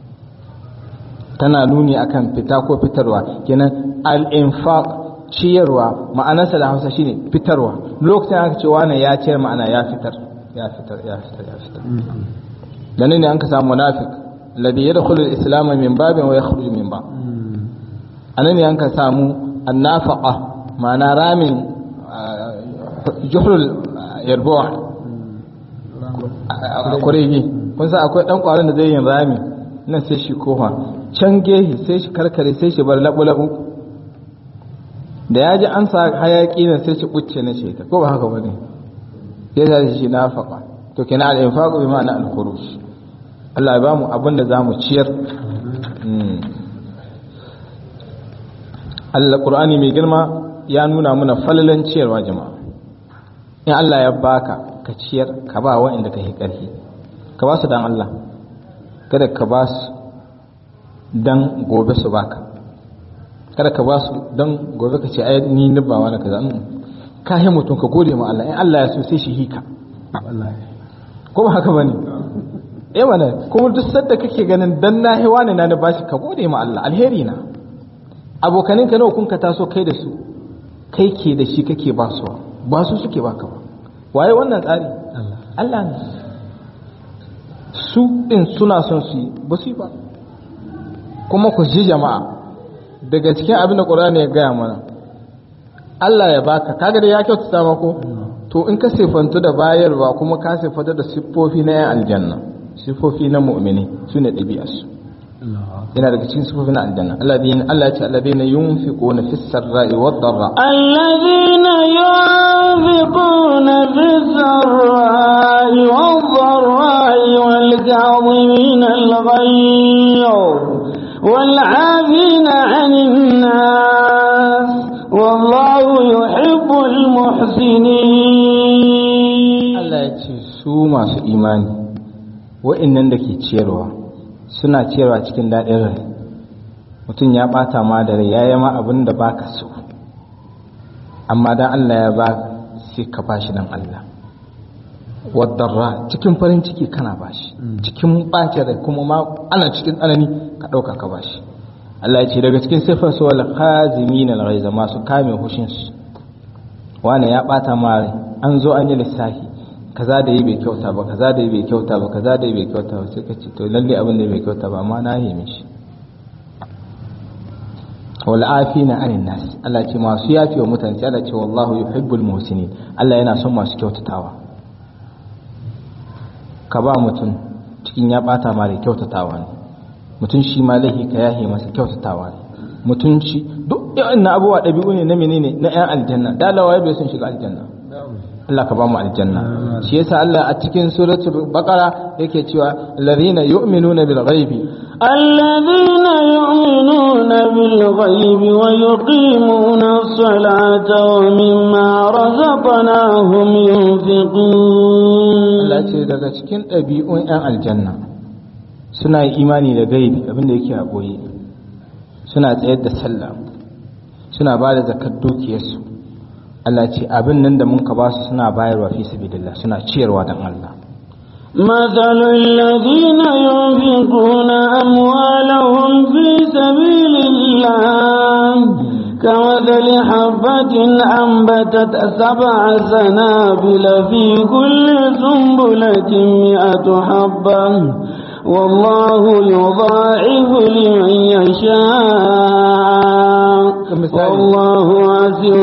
tana nuni akan fita ko fitarwa kenan al-infaq ciyarwa ma'anarsa da Hausa shine fitarwa lokacin aka ce wani ya ciyar ma'ana ya fitar ya fitar ya fitar ya fitar dan ne an ka samu munafiq alladhi yadkhulu al-islam min babin wa yakhruju min bab anan ne an ka samu annafaqa ma'ana ramin juhrul yarbu'a kuregi kun san akwai dan kwaron da zai yin rami nan sai shi kofa can gehi sai shi karkare sai shi bar labu labu da ya ji an sa hayaki nan sai shi kucce na sheta ko ba haka bane sai ya shi nafaqa to kenan al-infaq bi ma'ana al-khuruj Allah ya bamu abin da zamu ciyar Allah Qur'ani mai girma ya nuna mana falalan ciyarwa jama'a in Allah ya baka ka ciyar ka ba wa'inda ka yi ƙarfi ka ba su dan Allah kada ka ba su dan gobe su baka kada ka ba su dan gobe ka ce ai ni ni ba wani kaza ka yi mutum ka gode ma Allah in Allah ya so sai shi hika ko ba haka bane eh mana kuma duk sadda kake ganin dan na hewa ne na da bashi ka gode ma Allah alheri na abokanin ka nawa kun ka taso kai da su kai ke da shi kake ba su ba su suke baka ba waye wannan tsari Allah ne su din suna son su yi ba su yi ba kuma ku ji jama'a daga cikin abin da Qur'ani ya gaya mana Allah ya baka kaga da ya kyautata mako to in ka sifantu da bayarwa kuma ka sifanta da siffofi na yan aljanna siffofi na mu'mini sune ɗabi'arsu yana daga cikin siffofi na aljanna alladhina Allah ya ce alladhina yunfiquna fis sarra'i wad dharra الذين ينفقون في السراء والضراء والكاظمين الغيظ والعافين عن الناس والله يحب المحسنين Allah ya ce su masu imani wa'annan da ke ciyarwa suna ciyarwa cikin daɗin rai mutum ya bata ma da rai yayi ma abin da baka so amma dan Allah ya ba sai ka bashi dan Allah wadarra cikin farin ciki kana bashi cikin ɓace rai kuma ma ana cikin tsanani ka ɗauka ka bashi Allah ya ce daga cikin sifar su wal khazimin al ghaiza masu kame hushin su wani ya bata ma rai an zo an yi lissafi kaza da yi bai kyauta ba kaza da yi bai kyauta ba kaza da yi bai kyauta ba sai ka ce to lalle abin da bai kyauta ba amma na yi mishi wal afina anin nas Allah ce masu yafi wa mutane Allah ce wallahu yuhibbul muhsinin Allah yana son masu kyautatawa ka ba mutum cikin ya bata ma da kyautatawa ne mutum shi ma laifi ka yahe masa kyautatawa ne mutum shi duk yawan abubuwa ɗabi'u ne na menene na 'yan aljanna dalawa bai son shiga aljanna Allah ka ba mu aljanna shi yasa Allah a cikin suratul baqara yake cewa alladhina yu'minuna bil ghaibi الذين يؤمنون بالغيب ويقيمون الصلاة ومما رزقناهم ينفقون Allah ce daga cikin ɗabi'un 'yan aljanna suna yi imani da gaibi abinda yake a ɓoye suna tsayar da sallah suna ba da zakar dukiyarsu Allah ce abin nan da mun ka ba su suna bayarwa fi sabilillah suna ciyarwa don Allah مثل الذين ينفقون أموالهم في سبيل الله كمثل حبة أنبتت سبع سنابل في كل سنبلة مئة حبة والله يضاعف لمن يشاء والله واسع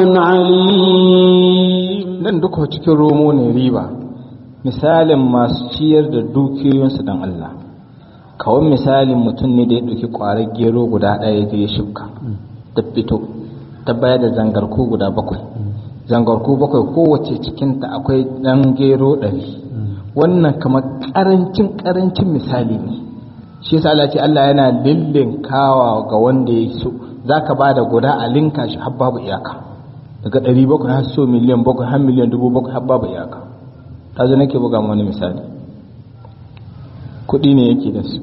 عليم nan duka cikin romo ne riba misalin masu ciyar da dukiyoyinsu don Allah kawai misalin mutum ne da ya ɗauki ƙwarar gero guda ɗaya ya shuka ta fito ta bayar da zangarku guda bakwai zangarku bakwai kowace cikinta akwai ɗan gero ɗari wannan kamar ƙarancin ƙarancin misali ne shi yasa Allah ce Allah yana lillinkawa ga wanda ya so zaka ba da guda a linka shi har babu iyaka daga ɗari bakwai har so miliyan bakwai har miliyan dubu bakwai har babu iyaka ta zo nake buga wani misali kuɗi ne yake da su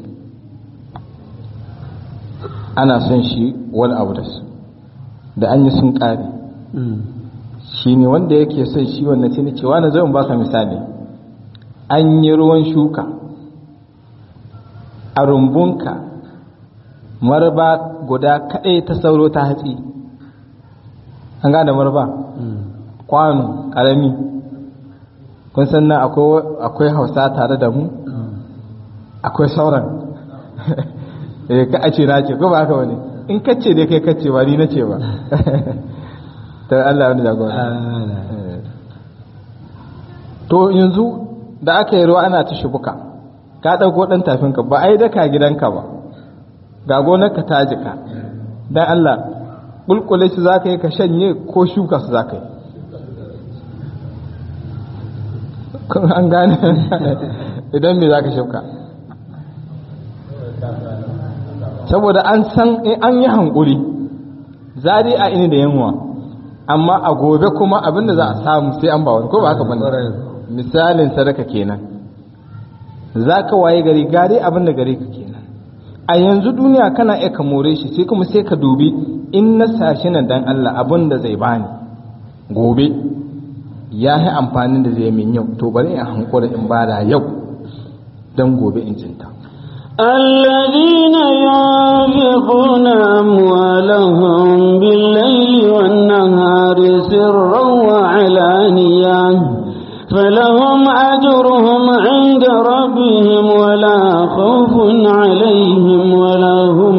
ana son shi wani abu da su da an yi sun ƙare shi ne wanda yake son shi wannan sai cewa na zo in baka misali an yi ruwan shuka a rumbunka marba guda kaɗai ta sauro ta hatsi an gane marba kwano ƙarami kun san nan akwai hausa tare da mu akwai sauran eh ka ace na ce ko ba haka wani in kace dai kai kace ba ni na ce ba ta Allah wani jagora to yanzu da aka yi ruwa ana ta shubuka ka ɗauko ɗan tafinka ba ai daka gidanka ba ga gonarka ta jika dan Allah bulkule shi za ka yi ka shanye ko shuka su za ka yi an gane idan me za ka shuka saboda an san in an yi hankuri zari a ini da yanwa amma a gobe kuma abinda za a samu sai an ba wani ko ba haka bane misalin sadaka kenan za ka waye gari gari abinda gari ka kenan a yanzu duniya kana iya ka more shi sai kuma sai ka dubi in na sashi na dan Allah abinda zai bani gobe ya yi amfanin da zai min yau to bari in hankura in bada yau don gobe in cinta الذين ينفقون أموالهم بالليل والنهار سرا وعلانية فلهم أجرهم عند ربهم ولا خوف عليهم ولا هم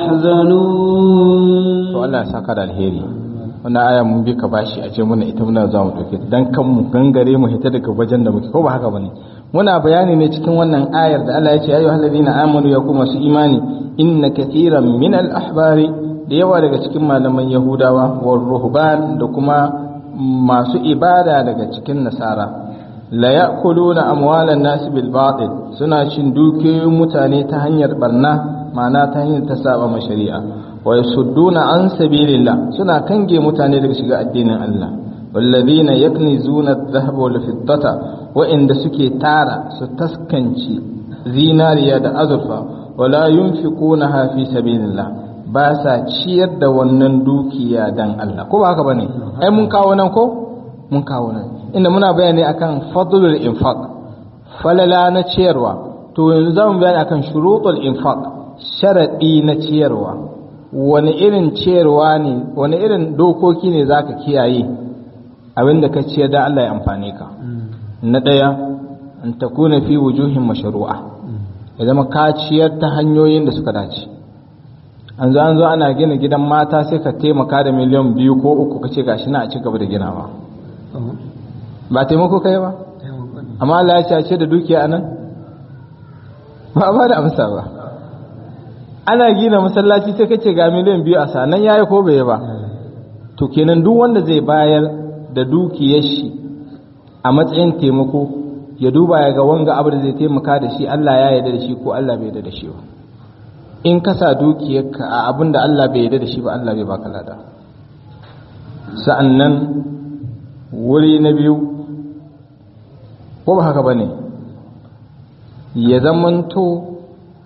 يحزنون والله ساكا da alheri wannan aya mun bi ka bashi a ce muna ita muna za mu ɗauke dan kan mu gangare mu hita daga wajen da muke ko ba haka bane muna bayani ne cikin wannan ayar da Allah ya ce ayyuhal ladina amanu ya kuma su imani inna katiran min al ahbari da yawa daga cikin malaman yahudawa war ruhban da kuma masu ibada daga cikin nasara la ya'kuluna amwalan nas bil batil suna cin dukiyoyin mutane ta hanyar barna ma'ana ta hanyar ta saba ma shari'a wa yasudduna an sabilillah suna kange mutane daga shiga addinin Allah والذين يكنزون الذهب والفضة وإن suke tara su taskanci zinariya da azurfa wala yunfiqunaha fi sabilillah ba sa ciyar da wannan dukiya dan Allah ko ba haka bane ai mun kawo nan ko mun kawo nan inda muna bayani akan fadlul infaq falala na ciyarwa to yanzu zamu bayani akan shurutul infaq sharadi na ciyarwa wani irin ciyarwa ne wani irin dokoki ne zaka kiyaye abinda ka ciyar da Allah ya amfane ka na daya an takuna fi wujuhin mashru'a ya zama ka ciyar ta hanyoyin da suka dace an zo an zo ana gina gidan mata sai ka taimaka da miliyan biyu ko uku ka ce gashi na a ci gaba da ginawa ba taimako kai ba amma Allah ya ce da dukiya anan ba ba da amsa ba ana gina masallaci sai kace ga miliyan biyu a sanan yayi ko bai ba to kenan duk wanda zai bayar da dukiyar shi a matsayin taimako ya duba ya ga wanga abu da zai taimaka da shi Allah ya yarda da shi ko Allah bai yarda da shi ba in ka sa dukiyarka a abin da Allah bai yarda da shi ba Allah bai baka lada sa'annan wuri na biyu ko ba haka bane ya zamanto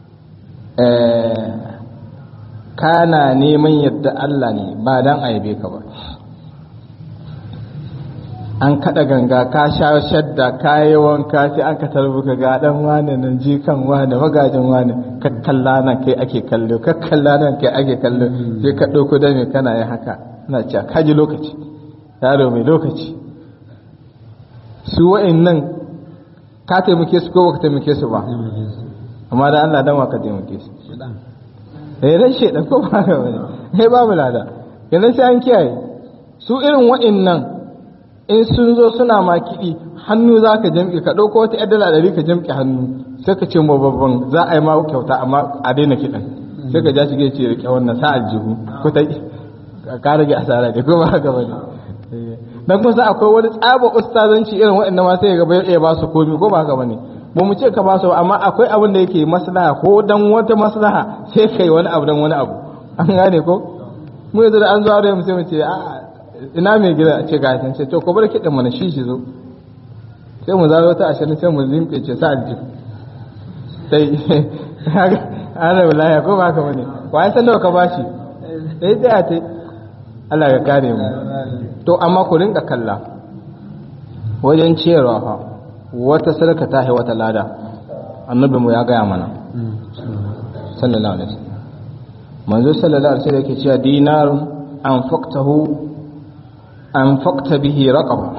kana neman yadda Allah ne ba dan aibe ka ba an kada ganga ka sha shadda ka yi wanka sai an ka tarbuka ga dan wane nan jikan wane magajin wane kakkalla nan kai ake kallo kakkalla nan kai ake kallo sai ka dauko da me kana yi haka ina cewa ka ji lokaci yaro mai lokaci su wa'annan ka taimake su ko baka taimake su ba amma da Allah dan waka taimake su eh dan shedan ko ba ga wani eh babu lada yanzu sai an kiyaye su irin wa'annan in sun zo suna ma kiɗi hannu za ka jamƙe ka ɗauko wata yar dala ɗari ka jamƙe hannu sai ka ce babban za a yi ma kyauta amma a daina kiɗan sai ka ja shi ce rike wannan sa aljihu ko ta ka rage asara da ko ba haka bane dan kusa akwai wani tsaba ustazanci irin waɗanda ma sai ga bai iya ba su komi ko ba haka bane ba mu ce ka ba su amma akwai abin da yake maslaha ko dan wata maslaha sai kai wani abu dan wani abu an gane ko mu yanzu da an zo aure mu sai mu ce a ina mai gida ce ga san ce to ko bar kiɗan mana shi shi zo sai mu zaro ta ashirin sai mu limpe ce sa aljihu sai ana wilaya ko ba ka bane wa ya san nawa ka bashi sai tsaya ta Allah ya kare mu to amma ku rinka kalla wajen ciyarwa fa wata sadaka ta yi wata lada annabi mu ya gaya mana sallallahu alaihi wasallam manzo sallallahu alaihi wasallam yake cewa dinarun anfaqtahu anfaqta bihi raqaba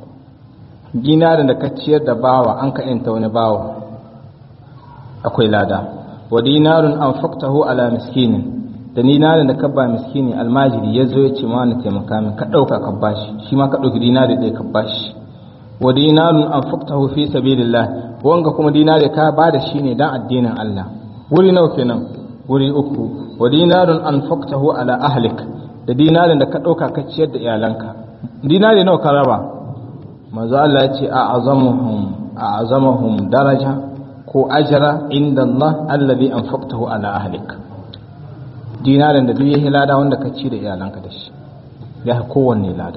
dinarin da ka ciyar da bawa an ka yanta wani bawa akwai lada wa dinarun anfaqtahu ala miskinin da dinarin da ka ba miskini almajiri ya zo ya ce ma na taimaka min ka ɗauka ka bashi shi ma ka ɗauki dinari ɗaya ka bashi wa dinarun anfaqtahu fi sabilillah wanga kuma dinari ka ba da shi ne dan addinin Allah wuri nawa kenan wuri uku wa dinarun anfaqtahu ala ahlik da dinarin da ka ɗauka ka ciyar da iyalanka dinari nawa ka raba manzo Allah ya ce a'azamuhum a'azamuhum daraja ko ajra inda Allah alladhi anfaqtahu ala ahlik dinarin da duk yahi lada wanda ka ci da iyalanka da shi ya kowanne lada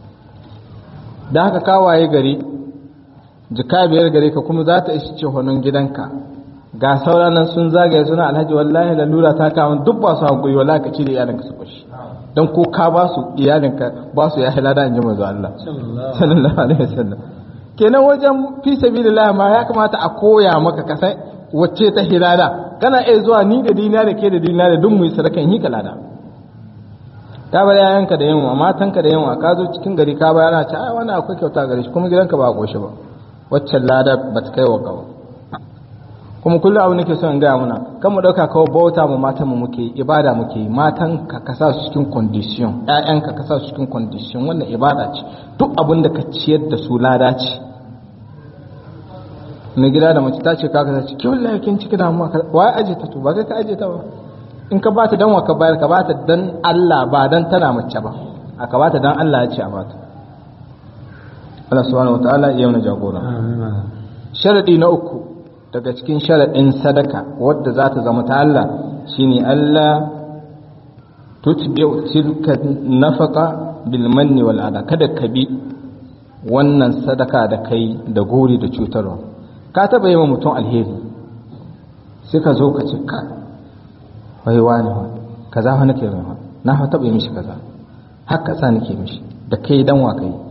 da haka kawaye gari jika biyar gare ka kuma za ta ishi ce honon gidanka ga sauranan sun zagaye suna alhaji wallahi lalura ta kawo duk ba su hankuri wallahi ka ci da iyalanka su kwashi don ko ka ba su iyalinka ba su ya halada in ji manzo Allah sallallahu alaihi wasallam kenan wajen fi sabilillah ma ya kamata a koya maka ka san wacce ta hilada kana iya zuwa ni da dina da ke da dina da duk mu yi sadakan yi kalada ka bar yayanka da yunwa matanka da yunwa ka zo cikin gari ka bayar na ce ai wannan akwai kyauta gare shi kuma gidanka ba a goshi ba waccan lada ba ta kai wa gaba kuma kullum abu nake son gaya muna kan mu dauka kawo bauta mu matan mu muke ibada muke yi matan ka ka sa su cikin condition ƴaƴan ka ka sa su cikin condition wannan ibada ce duk abin da ka ciyar da su lada ce mai gida da mace ta ce ka ka ce ki wallahi kin ciki da mu wai aje ta to ba kai ka aje ta ba in ka bata dan wa ka bayar ka bata dan Allah ba dan tana mace ba aka bata dan Allah ya ce a bata Allah subhanahu wataala ya yi jagora sharadi na uku daga cikin sharaɗin sadaka wadda za ta zama ta Allah shine Allah tutbi tilka nafaka bil manni wal ada kada ka bi wannan sadaka da kai da gori da cutarwa ka taba yi wa mutum alheri sai ka zo ka ce ka wai wani kaza fa nake mai na fa taɓa mishi kaza haka sa nake mishi da kai dan wa kai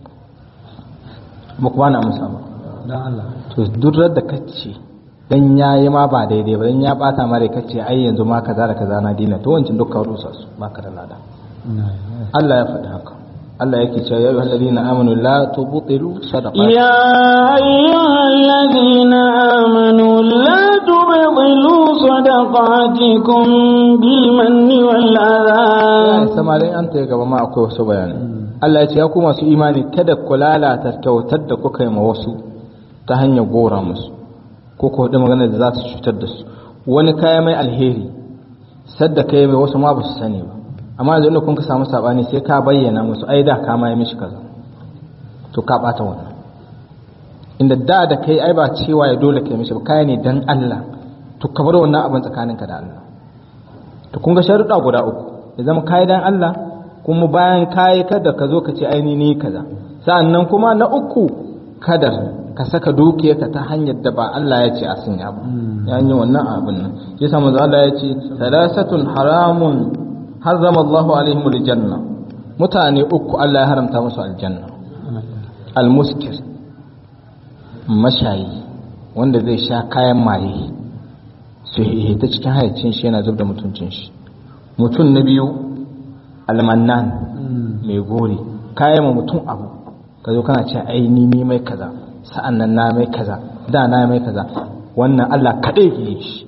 ba kuma na amsa ba dan Allah to duk da kace dan yayi ma ba daidai ba dan ya bata mare kace ai yanzu ma kaza da kaza na dina to wancin dukkan rusa su baka da lada Allah ya faɗi haka Allah yake cewa ya ayyuhal ladina amanu la tubtilu sadaqati يا أيها الذين آمنوا لا تبطلوا صدقاتكم بالمن ya والأذى isa ma dai an ta gaba ma akwai wasu bayanai Allah ya ce ya ku masu imani kada ku lalata kyautar da kuka yi ma wasu ta hanyar gora musu ko ku hudu magana da za su cutar da su wani kaya mai alheri sadda kai mai wasu ma ba su sani ba amma yanzu inda kun ka samu sabani sai ka bayyana musu ai da ka ma yi mishi kaza to ka bata wannan inda da da kai ai ba cewa ya dole kai mishi ba kaya ne dan Allah to ka bar wannan abin tsakaninka da Allah to kun ga sharuɗa guda uku ya zama kayi dan Allah kuma bayan kayi kada ka zo ka ce aini ne kaza sa'annan kuma na uku kada ka saka dukiyarka ta hanyar da ba Allah ya ce a sanya ba ya yi wannan abin nan shi yasa manzo Allah ya ce salasatun haramun harrama Allah alaihim aljanna mutane uku Allah ya haramta musu aljanna almuskir mashayi wanda zai sha kayan maye su ta cikin hayacin shi yana zub da mutuncin shi mutum na biyu almannan mai gori kayan ma mutum abu ka zo kana ce ai ni ne mai kaza sa'an nan na mai kaza da na mai kaza wannan Allah kaɗai ke yi shi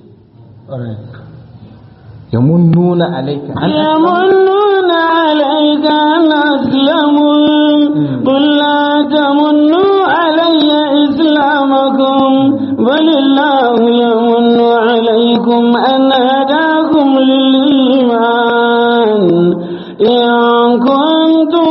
ya mun nuna alaika an يمنون عليك أن أسلموا قل لا تمنوا علي إسلامكم بل الله يمن عليكم أن هداكم للإيمان إن كنتم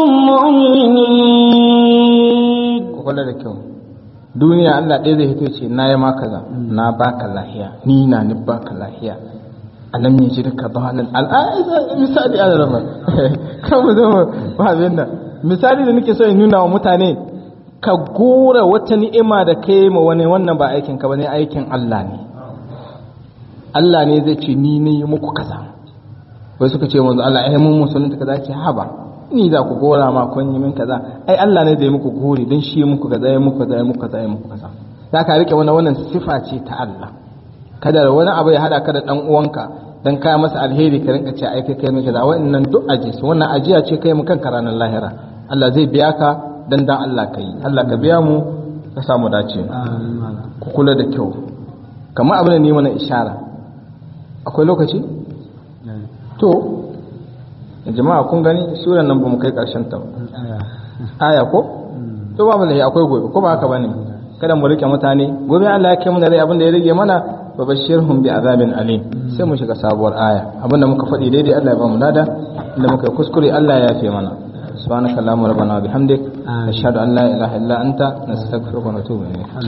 مؤمنين ku kula da kyau duniya Allah ɗaya zai hito ce na yi ma kaza na baka lahiya ni na ni baka lahiya alam ya jirka dalan al'aisa misali a rama kan mu zama ba abin da misali da nake so in nuna wa mutane ka gora wata ni'ima da kai ma wani wannan ba aikin ka bane aikin Allah ne Allah ne zai ce ni ne yi muku kaza wai suka ce wanzu Allah ai mun musulunta kaza ce haba ni za ku gora ma kun yi min kaza ai Allah ne zai muku gori don shi muku kaza ya muku kaza ya muku kaza ya muku kaza za ka rike wannan wannan sifa ce ta Allah kada wani abu ya hada ka da dan uwanka dan kaya masa alheri ka rinka ce ai kai kai mai kaza wannan duk aje su wannan ajiya ce kai mu kanka ranar lahira Allah zai biya ka dan dan Allah kai Allah ka biya mu ka samu dace ku kula da kyau kamar abin da ne mana ishara akwai lokaci to jama'a kun gani suran nan ba mu kai karshen ta ba aya ko to ba mu da akwai gobe ko ba haka bane kada mu rike mutane gobe Allah ya kai mu da rai abin da ya rage mana babashirhum bi azabin alim sai mu shiga sabuwar aya abinda muka faɗi daidai Allah ya ba mu lada inda muka yi kuskure Allah ya yafe mana subhanaka allahumma rabbana wa bihamdik nashhadu an la ilaha illa anta nastaghfiruka wa natubu ilayk